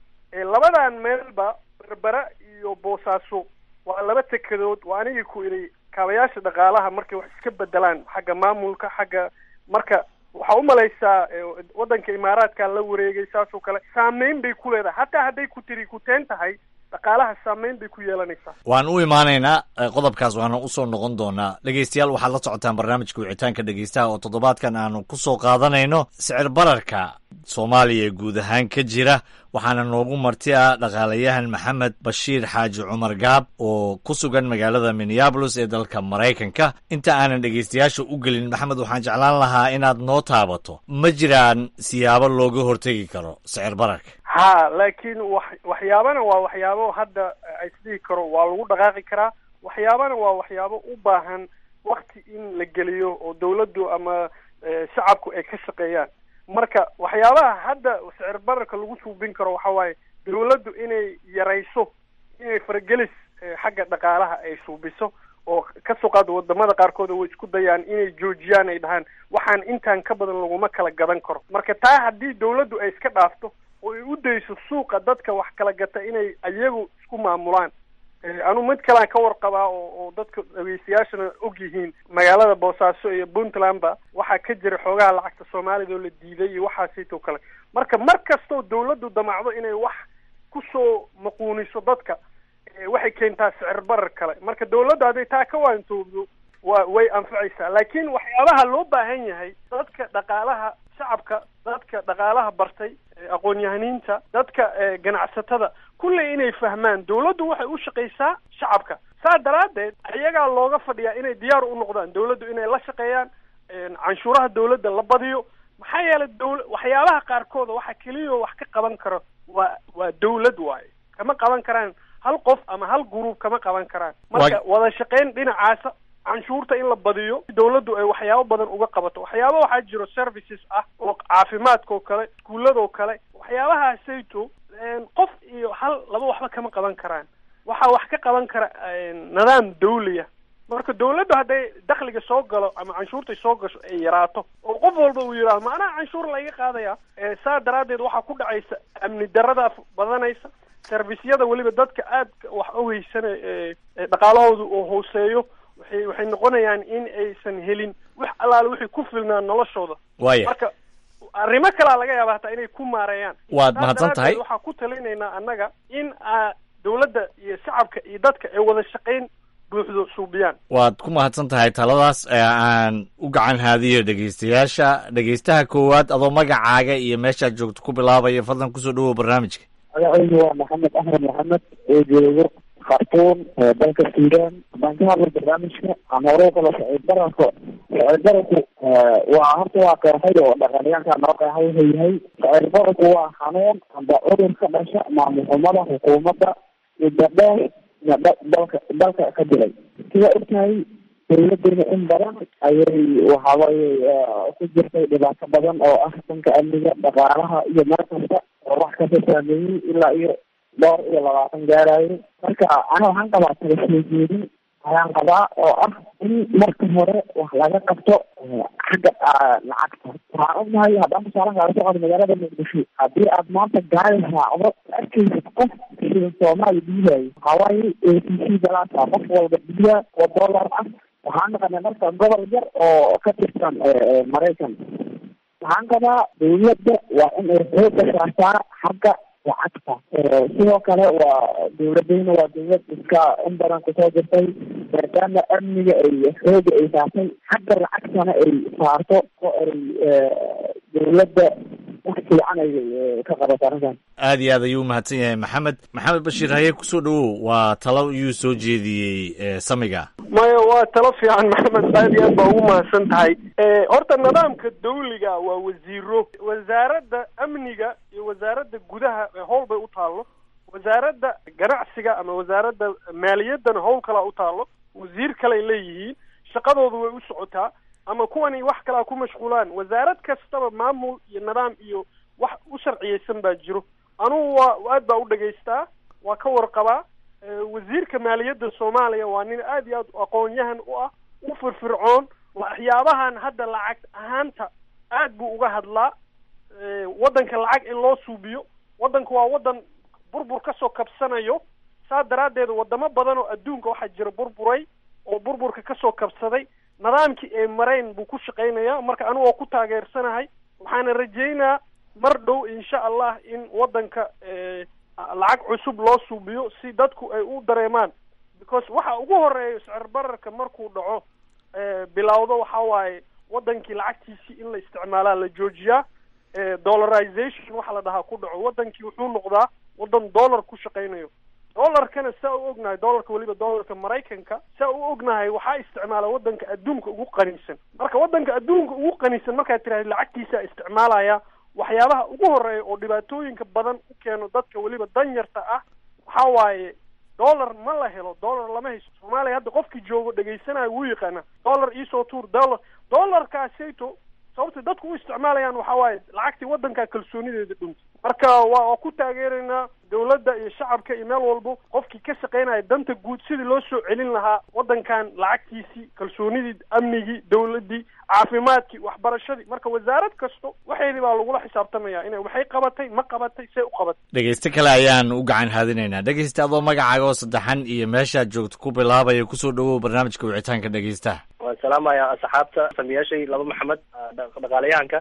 labadan meelba berbera iyo boosaaso waa laba tekedood waa anigii ku idhi kaabayaasha dhaqaalaha markay wax iska bedelaan xagga maamulka xagga marka waxaa umalaysaa waddanka imaaraadka la wareegay saas oo kale saameyn bay ku leedahay hataa hadday ku tiri kuteen tahay dhaqaalaha saameyn bay ku yeelanaysaa waan u imaanaynaa qodobkaas waana usoo noqon doonaa dhegeystayaal waxaad la socotaan barnaamijka wicitaanka dhegeystaha oo toddobaadkan aanu ku soo qaadanayno sicir bararka soomaaliya guud ahaan ka jira waxaana noogu marti ah dhaqaalayahan maxamed bashiir xaaji cumar gaab oo ku sugan magaalada minneabolis ee dalka maraykanka inta aanan dhegeystayaasha u gelin maxamed waxaan jeclaan lahaa inaad noo taabato ma jiraan siyaabo looga hortegi karo sicir bararka ha laakiin wax waxyaabana waa waxyaabo hadda isdhihi karo waa lagu dhaqaaqi karaa waxyaabana waa waxyaabo u baahan wakti in la geliyo oo dawladdu ama shacabku ay ka shaqeeyaan marka waxyaabaha hadda sicir bararka lagu suubin karo waxa waaye dawladdu inay yarayso inay faragelis xagga dhaqaalaha ay suubiso oo kasoo qaado wadamada qaarkood way isku dayaan inay joojiyaan ay dhahaan waxaan intaan ka badan laguma kala gadan karo marka taa haddii dawladdu ay iska dhaafto oo ay u dayso suuqa dadka wax kala gata inay iyagu isku maamulaan anu mid kalean ka warqabaa oo oo dadka dhegeystayaashana og yihiin magaalada boosaaso iyo puntlandba waxaa ka jira xoogaha lacagta soomaalida oo la diiday iyo waxaasitoo kale marka mar kastoo dawladdu damacdo inay wax kusoo maquuniso dadka waxay keentaa sicir barar kale marka dawladdu hadday taa ka waantoobdo wa way anfacaysaa laakiin waxyaabaha loo baahan yahay dadka dhaqaalaha shacabka dadka dhaqaalaha bartay aqoon-yahaniinta dadka ganacsatada kulley inay fahmaan dawladdu waxay u shaqaysaa shacabka saa daraaddeed iyagaa looga fadhiyaa inay diyaar u noqdaan dawladdu inay la shaqeeyaan canshuuraha dawladda la badiyo maxaa yeelay dawl waxyaabaha qaarkooda waxa keliya wax ka qaban karo waa waa dawlad waaye kama qaban karaan hal qof ama hal gruub kama qaban karaan marka wada shaqayn dhinacaasa canshuurta in la badiyo dawladdu ay waxyaabo badan uga qabato waxyaaba waxaa jiro services ah oo caafimaadka oo kale iskuuladoo kale waxyaabahaasayto qof iyo hal laba waxba kama qaban karaan waxaa wax ka qaban kara nidaam dawliya marka dawladdu hadday dakhliga soo galo ama canshuurtay soo gasho ay yaraato oo qof walba uu yidhahdo macnaha canshuur laiga qaadaya saa daraaddeed waxaa ku dhacaysa amni darada badanaysa servisyada weliba dadka aadka wax uheysana dhaqaalahooda oo hooseeyo waxay waxay noqonayaan in aysan helin wax allaale wixii ku filnaan noloshooda waaya marka arrimo kalea laga yaaba hataa inay ku maareeyaan waad mahadsan tahay waxaa ku talinaynaa annaga in dawladda iyo shacabka iyo dadka ay wada shaqayn buuxdo suubiyaan waad ku mahadsan tahay taladaas ee aan u gacan haadiyo dhegeystayaasha dhegeystaha koowaad adoo magacaaga iyo meeshaad joogto ku bilaabaya fadlan kusoo dhawow barnaamijka magacaygu waa maxamed axmed maxamed oo joogo khartuum dalka suudaan haddaan ka hadlo barnaamijka aan hore ukala sicir bararka sicir bararku waa horta waa qeexay oo dhaqaaliyaanka noo qeexay wuxuu yahay sicir bararku waa xanuun amba cudur ka dhasha maamul xumada xukuumadda muddo dheer dalka dalka ka jiray sida ogtahay dawladuna in badan ayay waxawaaye ku jirtay dhibaato badan oo ah dhanka amniga dhaqaalaha iyo meel kasta oo wax kasta saameeyey ilaa iyo dhowr iyo labaatan gaarayo marka ana waxaan qabaa kala soo jeedin ayaan qabaa oo ah in marka hore wax laga qabto xagga lacagta waxaan ognahay haddaan tusaalan kaala socdo magaalada muqdisho haddii aad maanta gaari raacdo arkaysid qof sida soomaali dhiibayo waxawaaye a t c galaasa qof walba dhiiba oo dollar ah waxaan naqanay marka gobol yar oo ka tirsan maraykan waxaan qabaa dawladda waa in ay xooga saartaa xagga lacagta sidoo kale waa dowladeyna waa dowlad iska in badan kusoo jirtay maadaama amniga ay xooga ay saartay xagga lacagtana ay saarto oo ay dowladda wax fiican ay ka qabato arrintan aad iyo aad ayuu umahadsan yahay maxamed maxamed bashiir haye kusoo dhawow waa talo iyuu soo jeediyey samiga maya waa talo fiican maxamed aad iyo aad baa ugu mahadsan tahay horta nidaamka dawliga waa wasiiro wasaaradda amniga iyo wasaaradda gudaha howl bay u taallo wasaaradda ganacsiga ama wasaaradda maaliyaddana howl kalaa u taallo wasiir kaley leeyihiin shaqadoodu way u socotaa ama kuwani wax kalaa ku mashquulaan wasaarad kastaba maamul iyo nidaam iyo wax u sharciyeysan baa jiro anugu waa aad baa u dhegaystaa waa ka warqabaa wasiirka maaliyadda soomaaliya waa nin aad iyo aad aqoon-yahan u ah u firfircoon waxyaabahan hadda lacag ahaanta aad buu uga hadlaa waddanka lacag in loo suubiyo waddanka waa waddan burbur kasoo kabsanayo saa daraaddeed wadamo badan oo adduunka waxaa jira burburay oo burburka kasoo kabsaday nidaamkii ay marayn buu ku shaqaynayaa marka anigu waa ku taageersanahay waxaana rajeynaa mar dhow insha allah in waddanka lacag cusub loo suubiyo si dadku ay u dareemaan because waxa ugu horeeya sicir bararka markuu dhaco bilowdo waxa waaye waddankii lacagtiisii in la isticmaalaa la joojiyaa dollarization waxa la dhahaa ku dhaco waddankii wuxuu noqdaa waddan dollar ku shaqaynayo dollarkana saa u ognahay dollarka weliba dollarka maraykanka saa u ognahay waxaa isticmaala waddanka adduunka ugu qaniisan marka waddanka adduunka ugu qaniisan markaad tiraahda lacagtiisa isticmaalaya waxyaabaha ugu horeeya oo dhibaatooyinka badan u keeno dadka weliba danyarta ah waxa waaye dollar ma la helo dollar lama hayso soomaaliya hadda qofkii joogo dhegaysanayo wuu yaqaana dollar iisoo tuur dollar dollarkaasayto sababta dadku u isticmaalayaan waxa waaye lacagtii waddankaa kalsoonideeda dhuntay marka waa waa ku taageeraynaa dawladda iyo shacabka iyo meel walbo qofkii ka shaqaynaya danta guud sidii loo soo celin lahaa waddankan lacagtiisii kalsoonidii amnigii dawladdii caafimaadkii waxbarashadii marka wasaarad kasto waxeedii baa lagula xisaabtamaya inay waxay qabatay ma qabatay see u qabatay dhegeyste kale ayaan u gacan haadinaynaa dhegeyste adoo magacaaga oo saddexan iyo meeshaad joogto ku bilaabaya kusoo dhawow barnaamijka wicitaanka dhegeystaha waan salaamaya asxaabta samiyaashay laba maxamed dhaqaalayahanka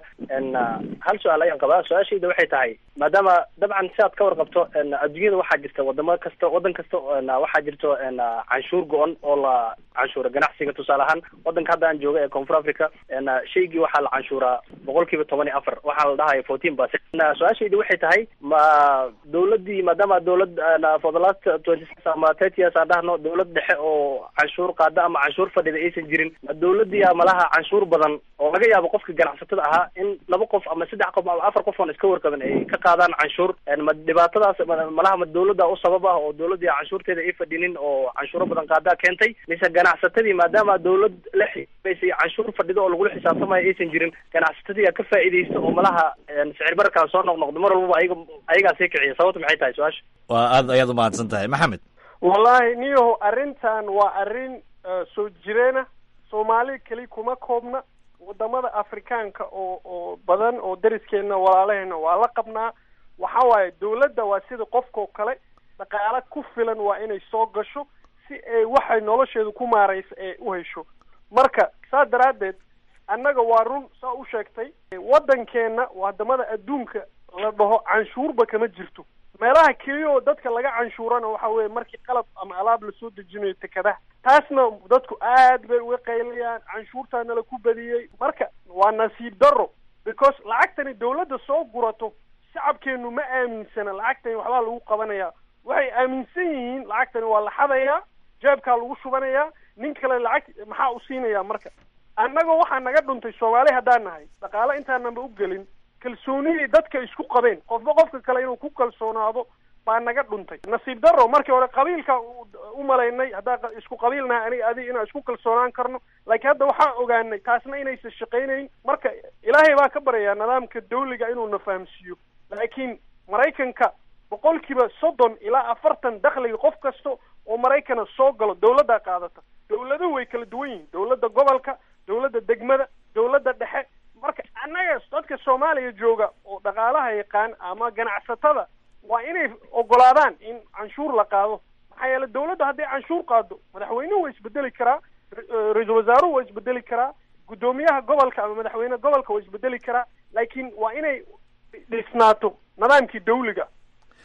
hal su-aal ayaan qabaa su-aashayda waxay tahay maadaama dabcan si aad ka warqabto adduunyada waxaa jirta wadamo kasta waddan kasta waxaa jirto canshuur go-on oo la canshuura ganacsiga tusaale ahaan waddanka hadda aan jooga ee koonfur africa shaygii waxaa la canshuuraa boqol kiiba toban iyo afar waxaa la dhahaya fourteen percent su-aashayda waxay tahay ma dawladdii maadaama dawlad for the last twenty six ama thirty years aan dhahno dawlad dhexe oo canshuur qaada ama canshuur fadhida aysan jirin ma dawladii malaha canshuur badan oo laga yaabo qofka ganacsatada ahaa in laba qof ama saddex qof ama afar qof oon iska warqabin ay ka qaadaan canshuur ma dhibaatadaas malaha ma dawladda u sabab ah oo dawladdii canshuurteeda ay fadhinin oo canshuuro badan qaadaa keentay mise ganacsatadii maadaama dawlad la xisaabsay canshuur fadhido oo lagula xisaabtamayo aysan jirin ganacsatadii ka faa'iidaysta oo malaha sicir bararkaa soo noqnoqdo mar walbaba ayaga ayagaa sii kiciya sababta maxay tahay su-aasha waa aad ayaad umahadsan tahay maxamed wallahi niyaho arrintan waa arrin soo jireena soomaali keli kuma koobna wadamada afrikaanka oo oo badan oo dariskeena walaalaheena waa la qabnaa waxa waaye dawladda waa sida qofkao kale dhaqaale ku filan waa inay soo gasho si ay waxay nolosheedu ku maaraysa ee u hesho marka saa daraaddeed annaga waa run saa u sheegtay waddankeenna wadamada adduunka la dhaho canshuurba kama jirto meelaha keliya oo dadka laga canshuurana waxa weeye markii qalab ama alaab lasoo dejinayo tekadaha taasna dadku aad bay uga qaylayaan canshuurtaa nala ku badiyey marka waa nasiib darro because lacagtani dawladda soo gurato shacabkeenu ma aaminsana lacagtani waxbaa lagu qabanayaa waxay aaminsan yihiin lacagtani waa la xadayaa jeebkaa lagu shubanayaa nin kale lacag maxaa u siinayaa marka annagoo waxaa naga dhuntay soomaali haddaan nahay dhaqaale intaananba u gelin kalsoonidii dadka isku qabeen qofba qofka kale inuu ku kalsoonaado baa naga dhuntay nasiib darro markii hore qabiilka u malaynay haddaan isku qabiilnahay aniga adiga inaan isku kalsoonaan karno laakiin hadda waxaan ogaanay taasna inaysan shaqaynayn marka ilaahay baa ka baryayaa nidaamka dawliga inuu na fahamsiiyo laakiin maraykanka boqolkiiba soddon ilaa afartan dakhliga qof kasta oo maraykana soo galo dawladdaa qaadata dawladuhu way kala duwan yihiin dawladda gobolka dawladda degmada dawladda dhexe marka annaga dadka soomaaliya jooga oo dhaqaalaha yaqaan ama ganacsatada waa inay ogolaadaan in canshuur la qaado maxaa yeele dawladda hadday canshuur qaado madaxweynuhu waa isbedeli karaa ra-iisul wasaaruhu waa isbedeli karaa guddoomiyaha gobolka ama madaxweyne gobolka waa isbedeli karaa laakiin waa inay dhisnaato nidaamkii dawliga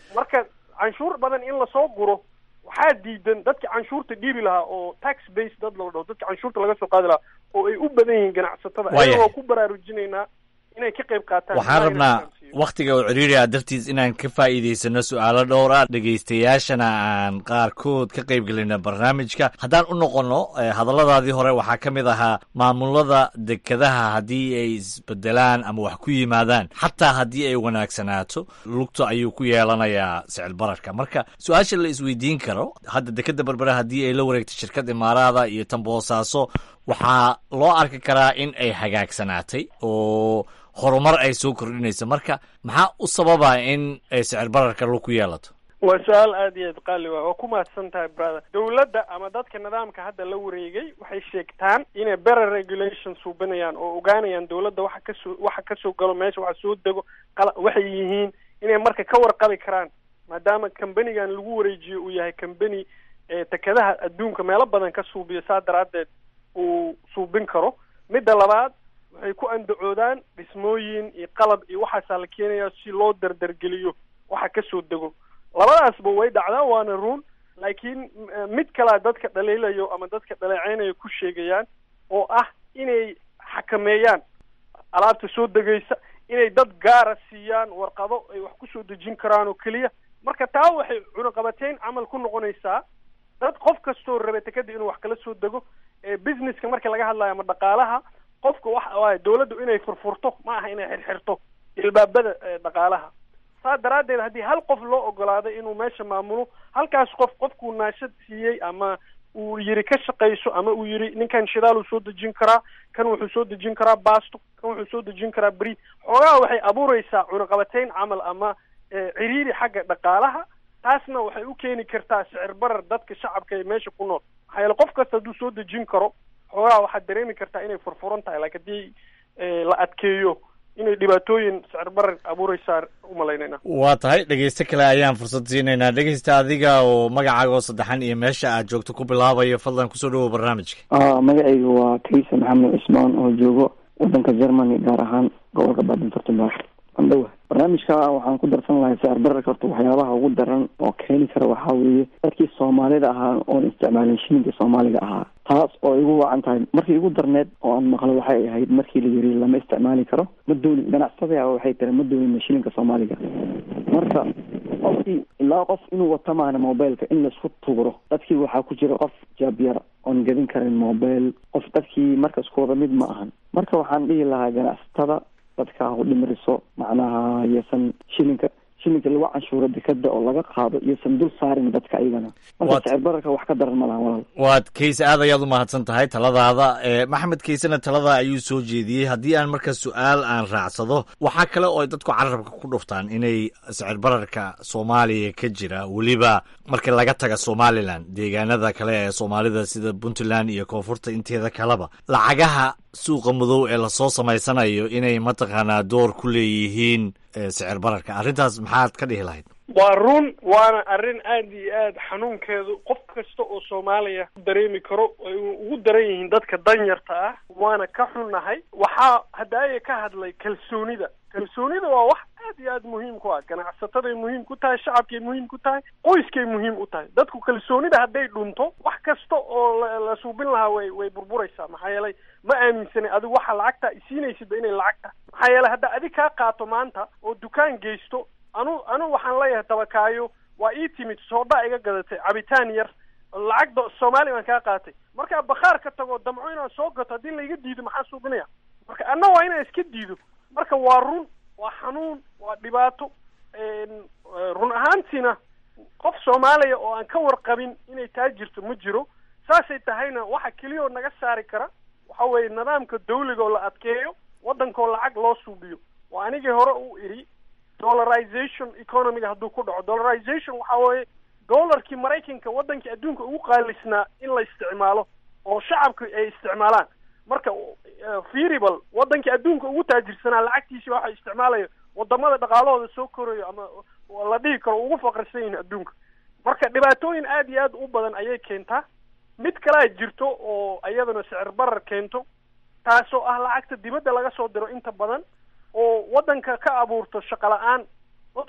marka canshuur badan in lasoo guro waxaa diidan dadka canshuurta dhiibi lahaa oo tax base dad la dhaho dadka canshuurta laga soo qaadi lahaa oo ay u badan yihiin ganacsatada Waayahay. ayagoo ku baraarujinaynaa inay ka qayb qaataan waxaan Ilaahay rabnaa na fahamsiiyo. wakhtiga oo ciriiri ah dartiis inaan ka faa'iidaysano su'aalo dhowr ah dhegaystayaashana aan qaarkood ka qayb gelina barnaamijka haddaan u noqonno eh, hadalladaadii hore waxaa ka mid ahaa maamulada dekedaha haddii ay isbedelaan ama wax ku yimaadaan xataa haddii ay wanaagsanaato lugta ayuu ku yeelanayaa sicil bararka marka su-aasha la isweydiin karo hadda dekeda berbera haddii ay la wareegto shirkad imaaraada iyo tan boosaaso waxaa loo arki karaa in ay hagaagsanaatay oo horumar ay soo kordhinayso marka maxaa u sababa in ay sicir bararka lug ku yeelato waa su-aal aada iyo aad qaali waa waa ku mahadsan tahay brother dowladda ama dadka nidaamka hadda la wareegay waxay sheegtaan inay better regulation suubinayaan oo ogaanayaan dowladda waxa kasoo waxa kasoo galo meesha waxa soo dego qala waxay yihiin inay marka ka warqabi karaan maadaama kambanigan lagu wareejiyo uu yahay kambani ee tekadaha adduunka meelo badan ka suubiyo saa daraaddeed uu suubin karo midda labaad waxay ku andacoodaan dhismooyin iyo qalab iyo waxaasaa la keenayaa si loo dardargeliyo waxa kasoo dego labadaasba way dhacdaa waana run laakiin m- mid kalea dadka dhaliilayo ama dadka dhaleeceynayo ku sheegayaan oo ah inay xakameeyaan alaabta soo degaysa inay dad gaara siiyaan warqado ay wax kusoo dejin karaan oo keliya marka taa waxay cunaqabateyn camal ku noqonaysaa dad qof kastoo raba tekada inuu wax kala soo dego ee businesska marka laga hadlayo ama dhaqaalaha qofka waxa waaye dowladdu inay furfurto ma aha inay xirxirto ilbaabada ee dhaqaalaha saa daraaddeed haddii hal qof loo ogolaado inuu meesha maamulo halkaas qof qofkuu naashad siiyey ama uu yiri ka shaqayso ama uu yiri ninkan shidaaluu soo dejin karaa kan wuxuu soo dejin karaa baasto kan wuxuu soo dejin karaa beri xoogaha waxay abuureysaa cunaqabateyn camal ama eh, ciriiri xagga dhaqaalaha taasna waxay u keeni kartaa sicir barar dadka shacabka ee meesha ku nool maxaa yeele qof kasta hadduu soo dejin karo xoogaha waxaad dareemi kartaa inay furfuran tahay laakiin haddii eh, la adkeeyo inay dhibaatooyin sicir barar abuureysaa umalaynayna waa tahay dhegeyste kale ayaan fursad siinaynaa dhegeysta adiga oo magacaaga oo saddexan iyo meesha aad joogto ku bilaabayo fadlan kusoo dhawow barnaamijka ah magacaygu waa kaysa maxamed cismaan oo joogo wadanka germany gaar ahaan gobolka baden württemberg andhowa barnaamijka waxaan ku darsan lahay sicir bararka horta waxyaabaha ugu daran oo keeni kara waxaa weeye dadkii soomaalida ahaa oon isticmaalin shilinka soomaaliga ahaa taas oo igu wacan tahay markii igu darneed oo aan maqlo waxay ahayd markii la yiri lama isticmaali karo ma doonin ganacsatada ah waxay tiri ma doonina shilinka soomaaliga marka qofkii ilaa qof inuu wato maana mobileka in laisku tuuro dadkii waxaa ku jira qof jaabyar oon gadin karin mobile qof dadkii marka isku wada mid ma ahan marka waxaan dhihi lahaa ganacsatada dadka ha u dhimriso macnaha iyosan shilinka shilinka lagu canshuuro dekada oo laga qaado iyosan dul saarin dadka ayagana marka Waad- sicir bararka wax ka daran ma laha walaal waad kayse aad ayaad u mahadsan tahay taladaada ee maxamed kaysena talada ayuu soo jeediyey haddii aan marka su-aal aan raacsado waxaa kale oo ay dadku carabka ku dhuftaan inay sicir bararka soomaaliya ka jira weliba marka laga taga somalilan deegaanada kale ee soomaalida sida puntland iyo koonfurta inteeda kaleba lacagaha suuqa madow ee lasoo samaysanayo inay mataqaanaa door ku leeyihiin ee sicir bararka arrintaas maxaad ka dhihi lahayd waa run waana arrin aad iyo aad xanuunkeedu qof kasta oo soomaaliya ku dareemi karo ay ugu daran yihiin dadka danyarta ah waana ka xunnahay waxaa haddaaya ka hadlay kalsoonida kalsoonida waa wax aad iyo aad muhiim ku ah ganacsataday muhiim ku tahay shacabkay muhiim ku tahay qoyskay muhiim u tahay dadku kalsoonida hadday dhunto wax kasta oo la la suubin lahaa way way burburaysaa maxaa yeelay ma aaminsanay adigu waxa lacagta isiinaysidba inay lacagta maxaa yeelay hadda adig kaa qaato maanta oo dukaan geysto anu anu waxaan leeyahay tabakaayo waa ii timid soodha iga gadatay cabitaan yar lacag do- soomaali baan kaa qaatay markaa bakhaar ka tago damco inaan soo gato haddii laiga diido maxaa suubinaya marka anna waa inaan iska diido marka waa run waa xanuun waa dhibaato een, eh, run ahaantiina qof soomaaliya oo aan ka warqabin inay taa jirto ma jiro saasay tahayna waxa keliya oo naga saari kara waxa weeye nidaamka dawliga oo la adkeeyo waddankoo lacag loo suubiyo waa anigii hore u idhi dollarization economiga hadduu ku dhaco dollarization waxa weeye dollarkii maraykanka waddankii adduunka ugu qaalisnaa in la isticmaalo oo shacabka ay isticmaalaan marka eh, feasible waddankii adduunka ugu taajirsanaa lacagtiisi waxa isticmaalaya wadamada dhaqaalahooda soo korayo ama la dhihi karo ugu faqrisan yihiin adduunka marka dhibaatooyin aad iyo aad u badan ayay keentaa mid kalea jirto oo iyadana sicir barar keento taasoo ah lacagta dibadda laga soo diro inta badan oo waddanka ka abuurto shaqo la-aan dadku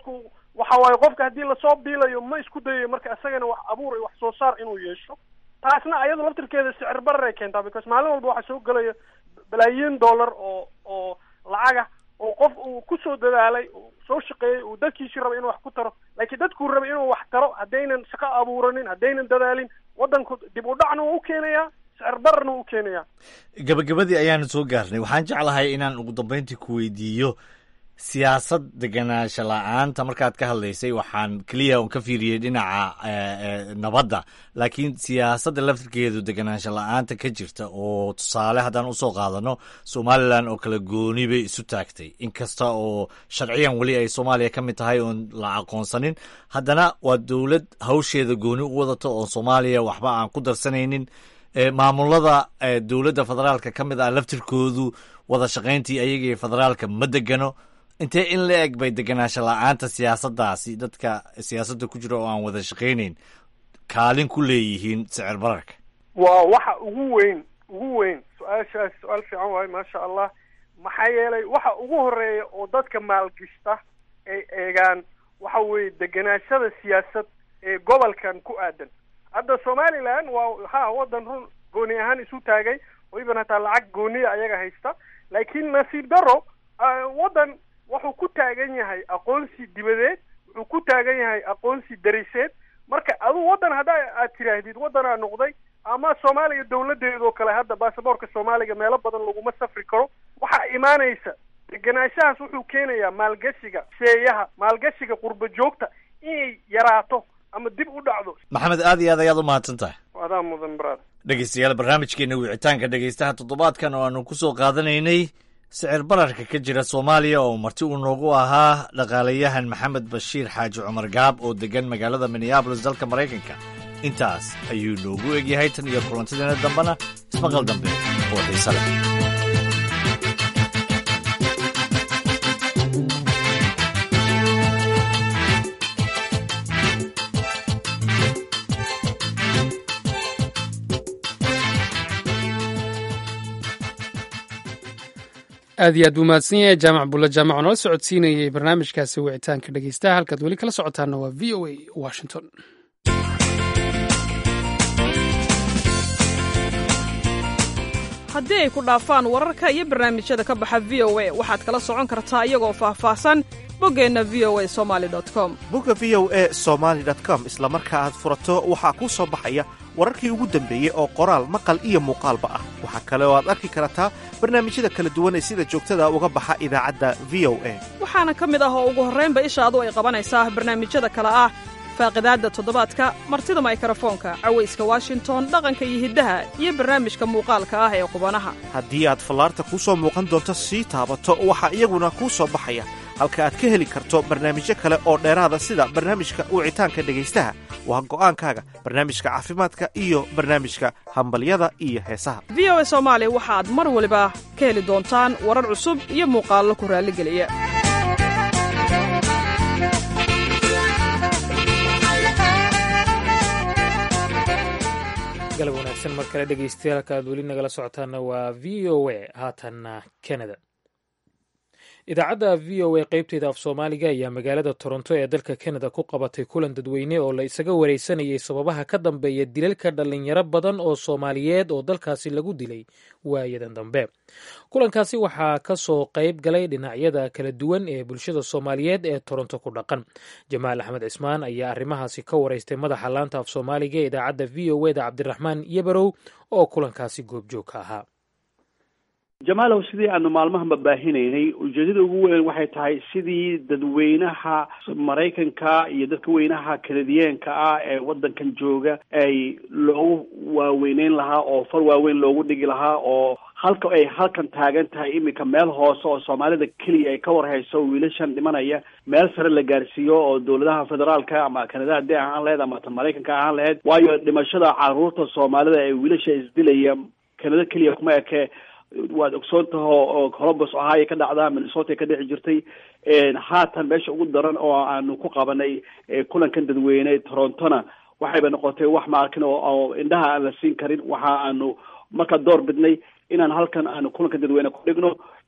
waxa waaye qofka haddii lasoo biilayo ma isku dayayo marka isagana wax abuur iyo wax soo saar inuu yeesho taasna ayadu laftirkeeda sicir barar ay keentaa because maalin walba waxaa soo gelaya balaayiin dollar oo oo lacaga oo qof uu kusoo dadaalay uu soo shaqeeyey uu dadkiisii rabay inuu wax ku taro laakiin dadkuu rabay inuu wax taro haddaynan shaqo abuuranin haddaynan dadaalin waddanku dib u dhacna wuu u keenayaa sicir bararna wuu u keenayaa gabagabadii ayaanu soo gaarnay waxaan jeclahay inaan ugu dambeyntii ku weydiiyo siyaasad deganaansho la-aanta markaad ka hadlaysay waxaan keliya un ka fiiriyey dhinaca nabadda laakiin siyaasadda laftirkeedu deganaansho la-aanta ka jirta oo tusaale haddaan usoo qaadano somalilan oo kale gooni bay isu taagtay inkasta oo sharciyan weli ay soomaaliya ka mid tahay oon la aqoonsanin haddana waa dowlad hawsheeda gooni u wadata oo soomaaliya waxba aan ku darsanaynin maamulada dowladda federaalka ka mid ah laftirkoodu wada shaqayntii ayaga iyo federaalka ma degano intee in la eg bay deganaansho la-aanta siyaasaddaasi dadka siyaasadda ku jira oo aan wada shaqaynayn kaalin ku leeyihiin sicir bararka waa waxa ugu weyn ugu weyn su-aashaas su-aal fiican waayo maasha allah maxaa yeelay waxa ugu horeeya oo dadka maalgishta ay eegaan waxa weeye deganaashada siyaasad ee gobolkan ku aadan hadda somaliland waa ha waddan run gooni ahaan isu taagay oo iban hataa lacag gooniya ayaga haysta laakiin nasiib daro waddan wuxuu ku taagan yahay aqoonsi dibadeed wuxuu ku taagan yahay aqoonsi dariseed marka aduu waddan hadda aad tiraahdid waddanaa noqday ama soomaaliya dawladeedoo kale hadda baasaboorka soomaaliga meelo badan laguma safri karo waxaa imaanaysa deganaanshahaas wuxuu keenayaa maalgashiga sheeyaha maalgashiga qurba joogta inay yaraato ama dib u dhacdo maxamed aad iyo aad ayaad u mahadsan tahay adaa mudan brad dhegeystayaal barnaamijkeena wicitaanka dhegeystaha toddobaadkan oo aanu kusoo qaadanaynay sicir bararka ka jira soomaaliya oo marti uu noogu ahaa dhaqaalayahan maxamed bashiir xaaji cumar gaab oo degan magaalada minneabolis dalka maraykanka intaas ayuu noogu egyahay tan iyo kulantadeena dambena ismaqal dambe oo xiise leh aad iyo aad buu mahadsan yahay jaamac bulla jaamac oo nala socodsiinayay barnaamijkaasi wicitaanka dhegeystaha halkaad weli kala socotaana waa v o a washington haddii ay ku dhaafaan wararka iyo barnaamijyada ka baxa v o a waxaad kala socon kartaa iyagoo faahfaahsan boggeenna v o a somali com bogga v o a somaali com isla marka aad furato waxaa kuu soo baxaya wararkii ugu dambeeyey oo qoraal maqal iyo muuqaalba ah waxaa kale oo aad arki kartaa barnaamijyada kala duwan ee sida joogtada uga baxa idaacadda v o a waxaana ka mid ah oo ugu horraynba ishaadu ay qabanaysaa barnaamijyada kale ah faaqidaadda toddobaadka martida maykarafoonka cawayska washington dhaqanka iyo hiddaha iyo barnaamijka muuqaalka ah ee qubanaha haddii aad fallaarta kuu soo muuqan doonto sii taabato waxaa iyaguna kuu soo baxaya halka aad ka heli karto barnaamijyo kale oo dheeraada sida barnaamijka wicitaanka dhegaystaha waa go'aankaaga barnaamijka caafimaadka iyo barnaamijka hambalyada iyo heesaha v o a soomaali waxaad mar waliba ka heli doontaan warar cusub iyo muuqaallo ku raalligeliya galab wanaagsan mar kale dhegeystayaal aad weli nagala socotaana waa v o a haatanna canada idaacadda v o a qaybteeda af soomaaliga ayaa magaalada toronto ee dalka canada ku qabatay kulan dadweyne oo la isaga wareysanayay sababaha ka dambeeya dilalka dhallinyaro badan oo soomaaliyeed oo dalkaasi lagu dilay waayadan dambe kulankaasi waxaa ka soo qayb galay dhinacyada kala duwan ee bulshada soomaaliyeed ee toronto ku dhaqan jamaal axmed cismaan ayaa arrimahaasi ka wareystay madaxa laanta af soomaaliga ee idaacadda v o eda cabdiraxmaan yabarow oo kulankaasi goobjoog ka ahaa jamaalow sidii aanu maalmahanba baahinaynay ujeedada ugu weyn waxay tahay sidii dadweynaha maraykanka iyo dadka weynaha kanadiyeenka ah ee waddankan jooga ay loogu waaweyneyn lahaa oo far waaweyn loogu dhigi lahaa oo halka ay halkan taagan tahay iminka meel hoose oo soomaalida keliya ay ka warhayso wiilashan dhimanaya meel sare la gaarsiiyo oo dowladaha federaalka ama kanada haddii ahaan laheyd ama ta maraykanka ahaan laheyd waayo dhimashada caruurta soomaalida ee wiilasha isdilaya kanada keliya kuma ekee waad ogsoon taho oo colombus ohio ka dhacdaa minnesota ka dhici jirtay haatan meesha ugu daran oo aanu ku qabanay kulankan dadweyne torontona waxayba noqotay wax ma arkin oo indhaha aan la siin karin waxa aanu markaa door bidnay inaan halkan aanu kulankan dadweyne ku dhigno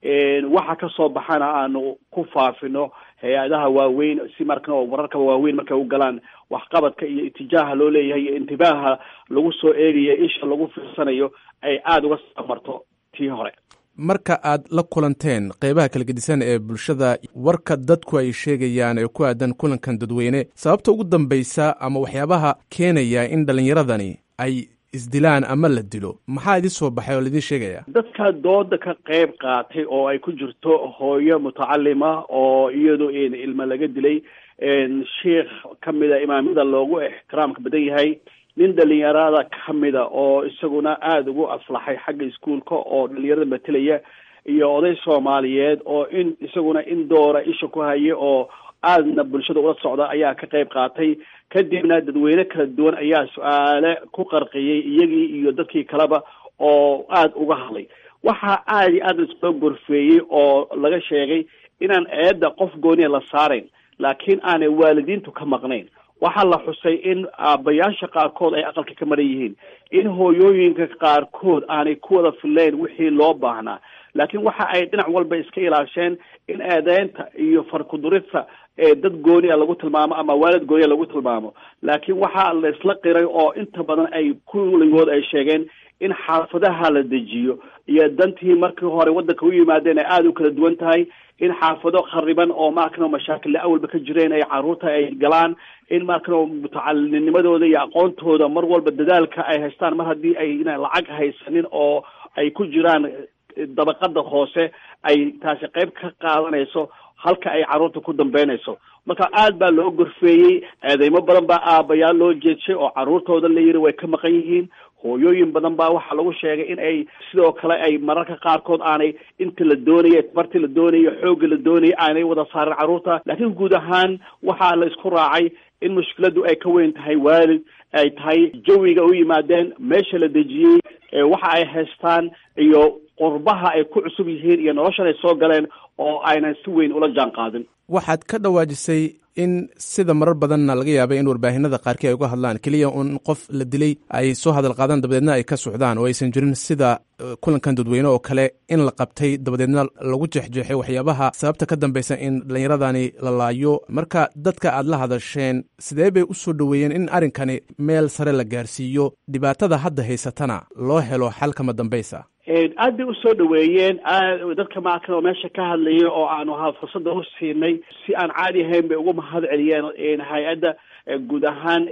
waxa kasoo baxana aanu ku faafino hay-adaha waaweyn si marka wararka waaweyn markay u galaan waxqabadka iyo itijaaha loo leeyahay iyo intibaaha lagu soo eegayo isha lagu fiirsanayo ay aada uga samarto tii hore marka aad la kulanteen qeybaha kala gedisan ee bulshada warka dadku ay sheegayaan ee ku aadan kulankan dadweyne sababta ugu dambaysa ama waxyaabaha keenaya in dhallinyaradani ay isdilaan ama la dilo maxaa idin soo baxay oo laidin sheegaya dadka dooda ka qayb qaatay oo ay ku jirto hooyo mutacalima oo iyadu ilma laga dilay sheikh kamida imaamyada loogu ixtiraamka badan yahay nin dhalinyarada kamida oo isaguna aada ugu aflaxay xagga iskuolka oo dhalinyarada matelaya iyo oday soomaaliyeed oo in isaguna in doora isha ku haya oo aadna bulshada ula socda ayaa ka qayb qaatay kadibna dadweyne kala duwan ayaa su-aale ku qarqiyey iyagii iyo dadkii kaleba oo aada uga hadlay waxaa aada iyo aad laisoo gorfeeyey oo laga sheegay inaan eedda qof gooniya la saarayn laakiin aanay waalidiintu ka maqnayn waxaa la xusay in aabbayaasha qaarkood ay aqalka ka maran yihiin in hooyooyinka qaarkood aanay ku wada filayn wixii loo baahnaa laakiin waxa ay dhinac walba iska ilaasheen in eedeynta iyo farkudurista ee dad gooniya lagu tilmaamo ama waalid gooniya lagu tilmaamo laakiin waxaa la isla qiray oo inta badan ay kulligood ay sheegeen in xaafadaha la dejiyo iyo dantii markii hore waddanka u yimaadeen ay aada u kala duwan tahay in xaafado khariban oo maarkano mashaakil awalba ka jireen ay caruurta ay galaan in maarkano mutacalinimadooda iyo aqoontooda mar walba dadaalka ay haystaan mar haddii ay ina lacag haysanin oo ay ku jiraan dabaqada hoose ay taasi qayb ka qaadanayso halka ay carruurta ku dambeynayso marka aad baa loo gorfeeyey eedeymo badan baa aabayaal loo jeedshay oo carruurtooda la yiri way ka maqan yihiin hooyooyin badan baa waxaa lagu sheegay in ay sidoo kale ay mararka qaarkood aanay inta la doonaya tabartii la doonayo xoogga la doonaya aanay wada saarin carruurta laakiin guud ahaan waxaa la isku raacay in mushkiladu ay ka weyn tahay waalid ay tahay jawiga u yimaadeen meesha la dejiyey waxa ay haystaan iyo qurbaha ay ku cusub yihiin iyo noloshan ay soo galeen oo aynan si weyn ula jaan qaadin waxaad ka dhawaajisay in sida marar badanna laga yaabay in warbaahinada qaarkii ay uga hadlaan keliya un qof la dilay ay soo hadal qaadaan dabadeedna ay ka socdaan oo aysan jirin sida kulankan dadweyne oo kale in la qabtay dabadeedna lagu jeexjeexay waxyaabaha sababta ka dambaysa in dhallinyaradani la laayo marka dadka aad la hadasheen sidee bay u soo dhoweeyeen in arrinkani meel sare la gaarsiiyo dhibaatada hadda haysatana loo helo xal kama dambaysa aad bay usoo dhaweeyeen dadka maarkan oo meesha ka hadlayay oo aanu ha fursada u siinay si aan caadi ahayn bay ugu mahad celiyeen hay-adda guud ahaan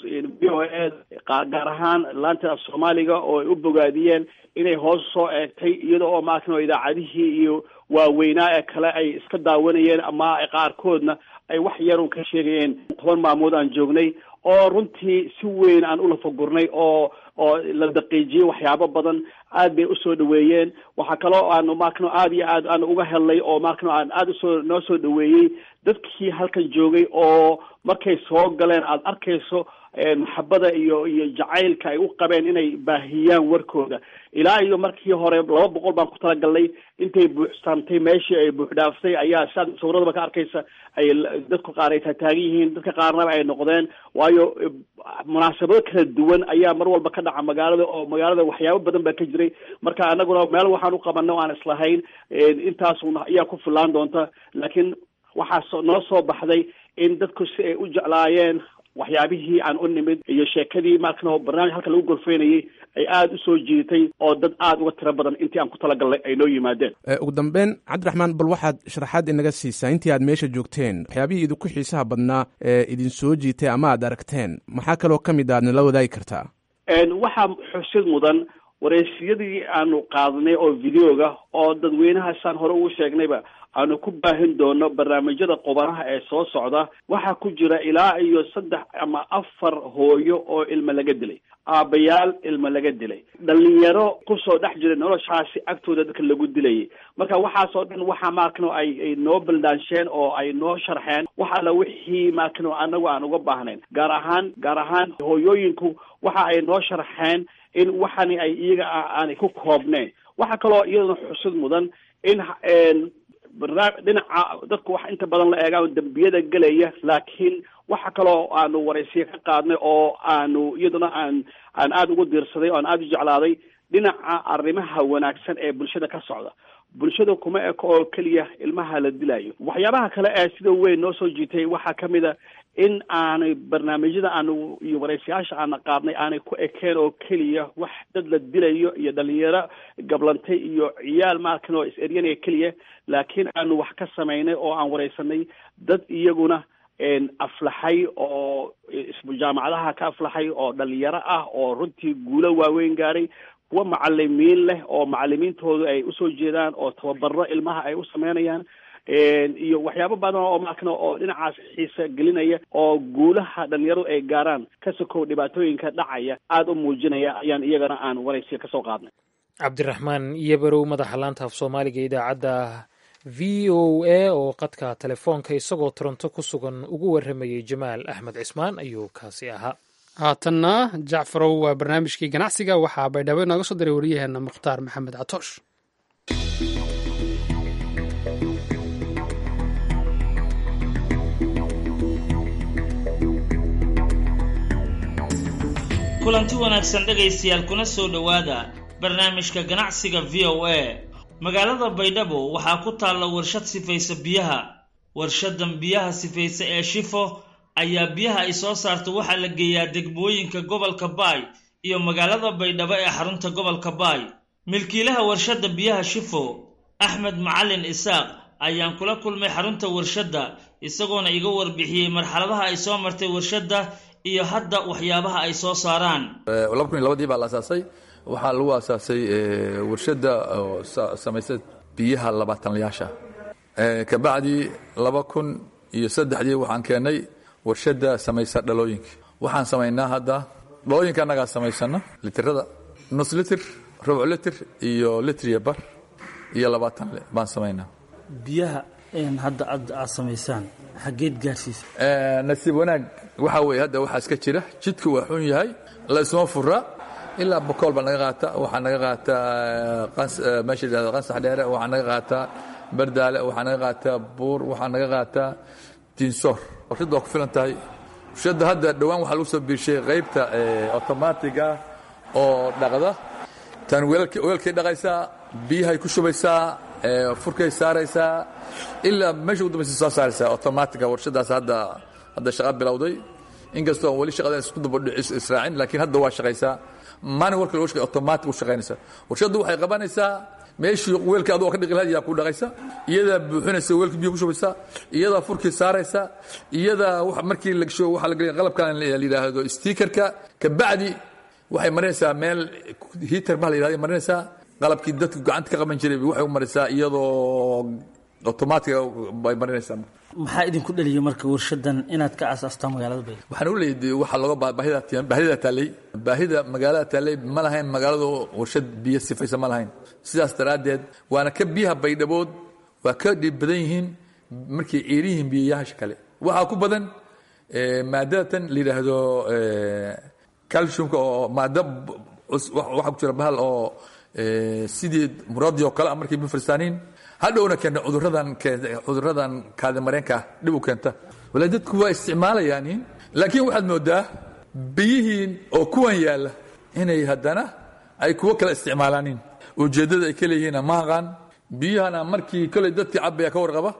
v o a gaar ahaan laanta soomaaliga oo ay u bogaadiyeen inay hoos soo eegtay iyada oo maarkan oo idaacadihii iyo waaweynaa ee kale ay iska daawanayeen ama qaarkoodna ay wax yarun ka sheegayeen toban maamood aan joognay oo runtii si weyn aan ulafagurnay oo oo la daqiijiyey waxyaabo badan aad bay usoo dhaweeyeen waxaa kaloo aanu maarkano aad iyo aad aan uga helnay oo maarkano aan aada usoo noo soo dhaweeyey dadkii halkan joogay oo markay soo galeen aada arkayso maxabada iyo iyo jacaylka ay u qabeen inay baahiyaan warkooda ilaa iyo markii hore laba boqol baan ku talagalnay intay buuxsaamtay meeshii ay buuxdhaaftay ayaa siaad sawradaba ka arkaysa ay dadku qaar ay taataagan yihiin dadka qaarnaba ay noqdeen waayo munaasabado kala duwan ayaa mar walba ka dhaca magaalada oo magaalada waxyaabo badan baa ka jiray marka anaguna meel waxaan u qabanay o aan islahayn intaasuna ayaa ku fillaan doonta laakiin waxaa noo soo baxday in dadku si ay u jeclaayeen waxyaabihii aan u nimid iyo sheekadii markan barnaamij halka lagu gorfeynayay ay aada u soo jiitay oo dad aada uga tiro badan intii aan ku talagalnay ay noo yimaadeen ugu dambeyn cabdiraxmaan bal waxaad sharaxaad inaga siisaa intii aad meesha joogteen waxyaabihii idinku xiisaha badnaa ee idin soo jiitay ama aad aragteen maxaa kaloo ka mid a aad nala wadaagi kartaa waxaa xusid mudan wareysiyadii aanu qaadnay oo videoga oo dadweynahaasaan hore ugu sheegnayba aanu ku baahin doono barnaamijyada qubanaha ee soo socda waxaa ku jira ilaa iyo saddex ama afar hooyo oo ilmo laga dilay aabbayaal ilmo laga dilay dhalinyaro kusoo dhex jiray noloshaasi agtooda dadka lagu dilayay marka waxaasoo dhan waxaa maarkano ay ay noo baldaansheen oo ay noo sharxeen wax alla wixii maarkano anagu aan uga baahnayn gaar ahaan gaar ahaan hooyooyinku waxa ay noo sharxeen in waxani ay iyaga aanay ku koobnayn waxaa kaloo iyaduna xusid mudan in barnaam dhinaca dadku wax inta badan la eegaan dembiyada gelaya laakiin waxa kaloo aanu waraysiya ka qaadnay oo aanu iyaduna aan aan aada ugu diirsaday oo aan aada u jeclaaday dhinaca arrimaha wanaagsan ee bulshada ka socda bulshada kuma eko oo keliya ilmaha la dilayo waxyaabaha kale ee sida weyn noo soo jiitay waxaa ka mid a in aanay barnaamijyada aanu iyo waraysayaasha aana qaadnay aanay ku ekeen oo keliya wax dad la dilayo iyo dhalinyaro gablantay iyo ciyaal maarkan oo is-eryanaya keliya laakiin aanu wax ka samaynay oo aan waraysanay dad iyaguna aflaxay oo jaamacadaha ka aflaxay oo dhalinyaro ah oo runtii guulo waaweyn gaadhay kuwa macalimiin leh oo macalimiintoodu ay usoo jeedaan oo tababaro ilmaha ay u sameynayaan iyo waxyaabo badan oo markan oo dhinacaas xiisa gelinaya oo guulaha dhalinyaradu ay gaaraan ka sokow dhibaatooyinka dhacaya aada u muujinaya ayaan iyagana aan waraysiga kasoo qaadnay cabdiraxmaan iyobarow madaxa laanta af soomaaliga idaacadda v o a oo qadka telefoonka isagoo toronto ku sugan ugu warramayey jamaal axmed cismaan ayuu kaasi ahaa haatanna jacfarow waa barnaamijkii ganacsiga waxaa baydhabo inooga soo diray waryaheena mukhtaar maxamed catoosh kulanti wanaagsan dhegaystayaal kuna soo dhowaada barnaamijka ganacsiga v o a magaalada baydhabo waxaa ku taalla warshad sifaysa biyaha warshadan biyaha sifaysa ee shifo ayaa biyaha ay soo saarto waxaa la geeyaa degmooyinka gobolka baay iyo magaalada baydhabo ee xarunta gobolka baay milkiilaha warshadda biyaha shifo axmed macalin isaaq ayaan kula kulmay xarunta warshadda isagoona iga warbixiyey marxaladaha ay soo martay warshadda iyo hadda waxyaabaha ay soo saaraan laba kun iyo labadii baa la asaasay waxaa lagu asaasay warshadda oo samaysa biyaha labaatanlayaasha kabacdi laba kun iyo saddexdii waxaan keennay warshadda samaysa dhalooyinka waxaan samaynaa hadda dhalooyinka annagaa samaysana litirada nus litir rubuc litir iyo litriya bar iyo labaatan baan samaynaa biyaha hadda aad samaysaan xaggeed gaadhsiisa nasiib wanaag waxaa weeye hadda waxaa iska jira jidku waa xun yahay la isma fura ilaa bokool baa naga qaata waxaa naga qaataa meesha yidhahda qansax dheere waxaa naga qaataa bardaale waxaa naga qaataa buur waxaa naga qaataa diinsoor warshadda waa ku filan tahay warshadda hadda dhowaan waxaa lagu soo biirshay qaybta otomaatiga oo dhaqda tan weelkay dhaqaysaa biyahay ku shubaysaa furkay saaraysaa ilaa meesha ugu dambaysa soo saaraysaa otomaatiga warshadaas hadda hadda shaqa bilowday inkastoo weli shaqada isku daba israacin laakiin hadda waa shaqaysaa maalin warka lagu shaqay otomaatic u shaqaynaysaa warshaddu waxay qabanaysaa meeshii weelka adoo ka dhiqi lahayd yaa ku dhaqaysa iyadaa buuxinaysa weelka biyo ku shubaysa iyadaa furkii saaraysa iyadaa markii la gasho waxaa la geliya qalabkan la yidhaahdo stiikarka kabacdi waxay marinaysaa meel hiitar baa la yidhahdo marinaysaa qalabkii dadku gacanta ka qaban jiray waxay u marisaa iyadoo otomaatiga bay marinaysaa maxaa idinku dhaliyay marka warshadan inaad ka asaastaan magaalada baydhabo waxaan u leeyahay waxaa looga baahida baahida taallay baahida magaalada taallay ma lahayn magaaladu warshad biyo sifaysa ma lahayn sidaas daraaddeed waana ka biyaha baydhabood waa ka dhib badan yihiin markay ciiri yihiin biyayaasha kale waxaa ku badan maadadatan la yidhaahdo calciumka oo maado waxaa ku jira bahal oo sidii muradi oo kale markay biyo faristaaniin hadhowna keenta cuduradan cuduradan kaadimareenka dhib u keenta wala dadku waa isticmaalayaan laakiin waxaad moodaa biyihiin oo kuwan yaalla inay haddana ay kuwo kale isticmaalaanin ujeeddada ay ka leeyihiin ma aqaan biyahana markii koley dadkii cabaya ka warqaba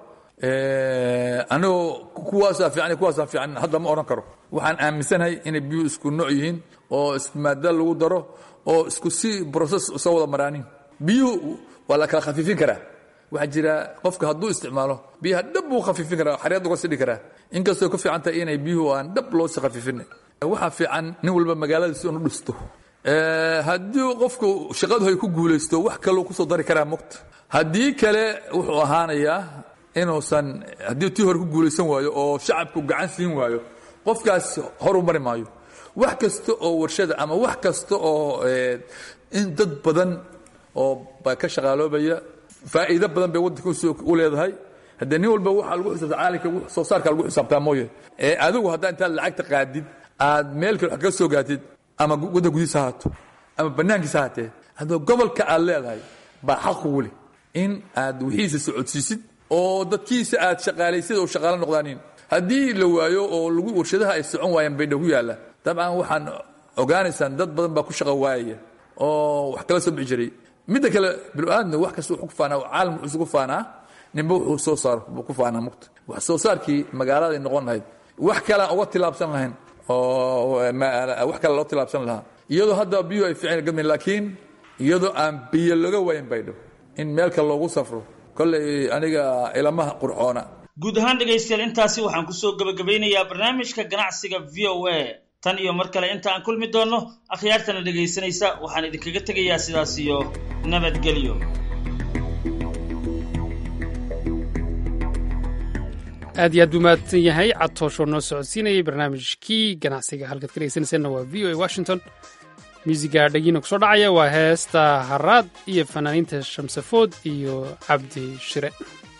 anigoo kuwaasaa fiican kuwaasaa fiican hadda ma odhan karo waxaan aaminsanahay inay biyuhu isku nooc yihiin oo isku maada lagu daro oo isku si broses soo wada maraanin biyuhu waa la kala khafiifin karaa waxaa jira qofka hadduu isticmaalo biyaha dhab buu khafiifin karaa xaryad uga sidhi karaa inkastoo ka fiican tahay inay biyuhu aan dhab loo si khafiifin waxaa fiican nin walba magaaladiisa inu dhisto haddii qofku shaqadu ay ku guulaysto wax kaloo kusoo dari karaa muqta haddii kale wuxuu ahaanayaa inuusan haddii tii hore ku guulaysan waayo oo shacabku gacan siin waayo qofkaas horu mari maayo wax kasta oo warshada ama wax kasta oo in dad badan oo ba ka shaqaaloobaya faa'iido badan bay waddanka u leedahay haddee nin walba waxaa lagu xisaabta caalamka soo saarka lagu xisaabtaa mooye ee adigu haddaa intaad lacagta qaadid aad meel kale wax kaga soo gaatid ama waddan gudihiisa haato ama bannaankiisa haatee haddoo gobolka aad leedahay baa xaq ugu leh in aad wixiisa socodsiisid oo dadkiisa aad shaqaalaysid oo shaqaalo noqdaanin haddii la waayo oo lagu warshadaha ay socon waayaan baydha ku yaalla dabcan waxaan ogaanaysaan dad badan baa ku shaqa waayaya oo wax kala soo bixi jiray midda kale binu-aadna wax kasta wuxuu ku faanaa caalam wuxuu isugu faanaa ninba wuxuu soo saaro buu ku faanaa mugta wax soo saarkii magaaladay noqon lahayd wax kale aan uga tilaabsan lahayn oo wax kale loo tilaabsan lahaa iyadoo hadda biyuhu ay fiican gadmayn laakiin iyadoo aan biyo laga wayn baydho in meel kale loogu safro kolley aniga ilamaha qurxoona guud ahaan dhegaystayaal intaasi waxaan kusoo gebagabaynayaa barnaamijka ganacsiga v o a tan iyo mar kale inta aan kulmi doonno akhyaartana dhegaysanaysa waxaan idinkaga tegayaa sidaas iyo nabadgelyo aad iyo aad buu mahadsan yahay cadtoosho noo socodsiinayay barnaamijkii ganacsiga halkaad ka dhegeysanayseena waa v o a washington muusiga dhagiina kusoo dhacaya waa heesta haraad iyo fanaaniinta shamsafood iyo cabdi shire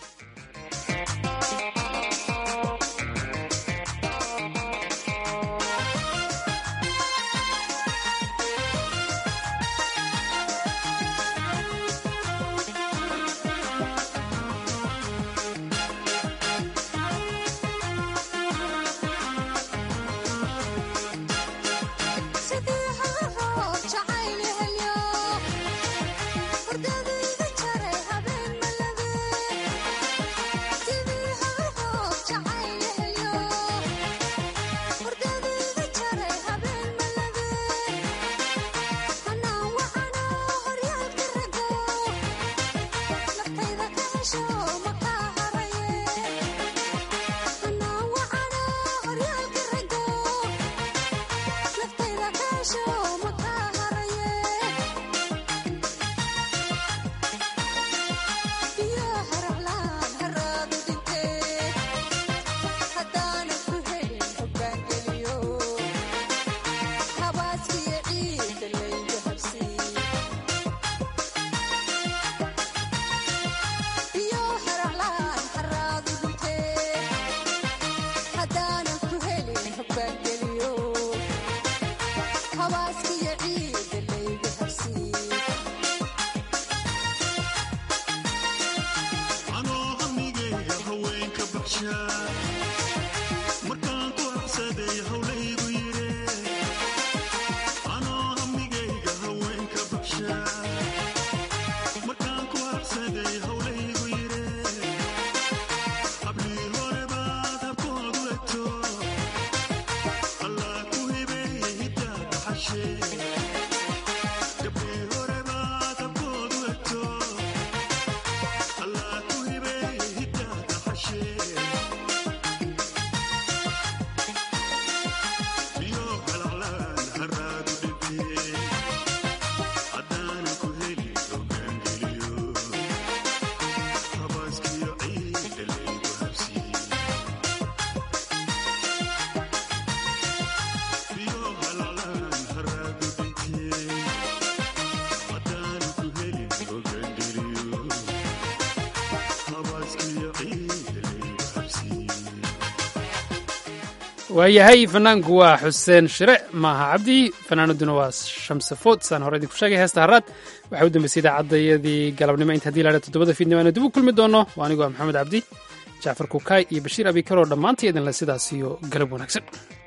waayahay fanaanku waa xuseen shire maaha cabdi fanaanaduna waa shamsafood saan hore idinku sheegay heesta haraad waxay u dambeysay idaacadayadii galabnimo inta hadii laadha toddobada fiidnimo aanu dib u kulmi doono waa anigoo maxamed cabdi jacfar kukaay iyo bashiir abikaroo dhammaantii idinle sidaas iyo galab wanaagsan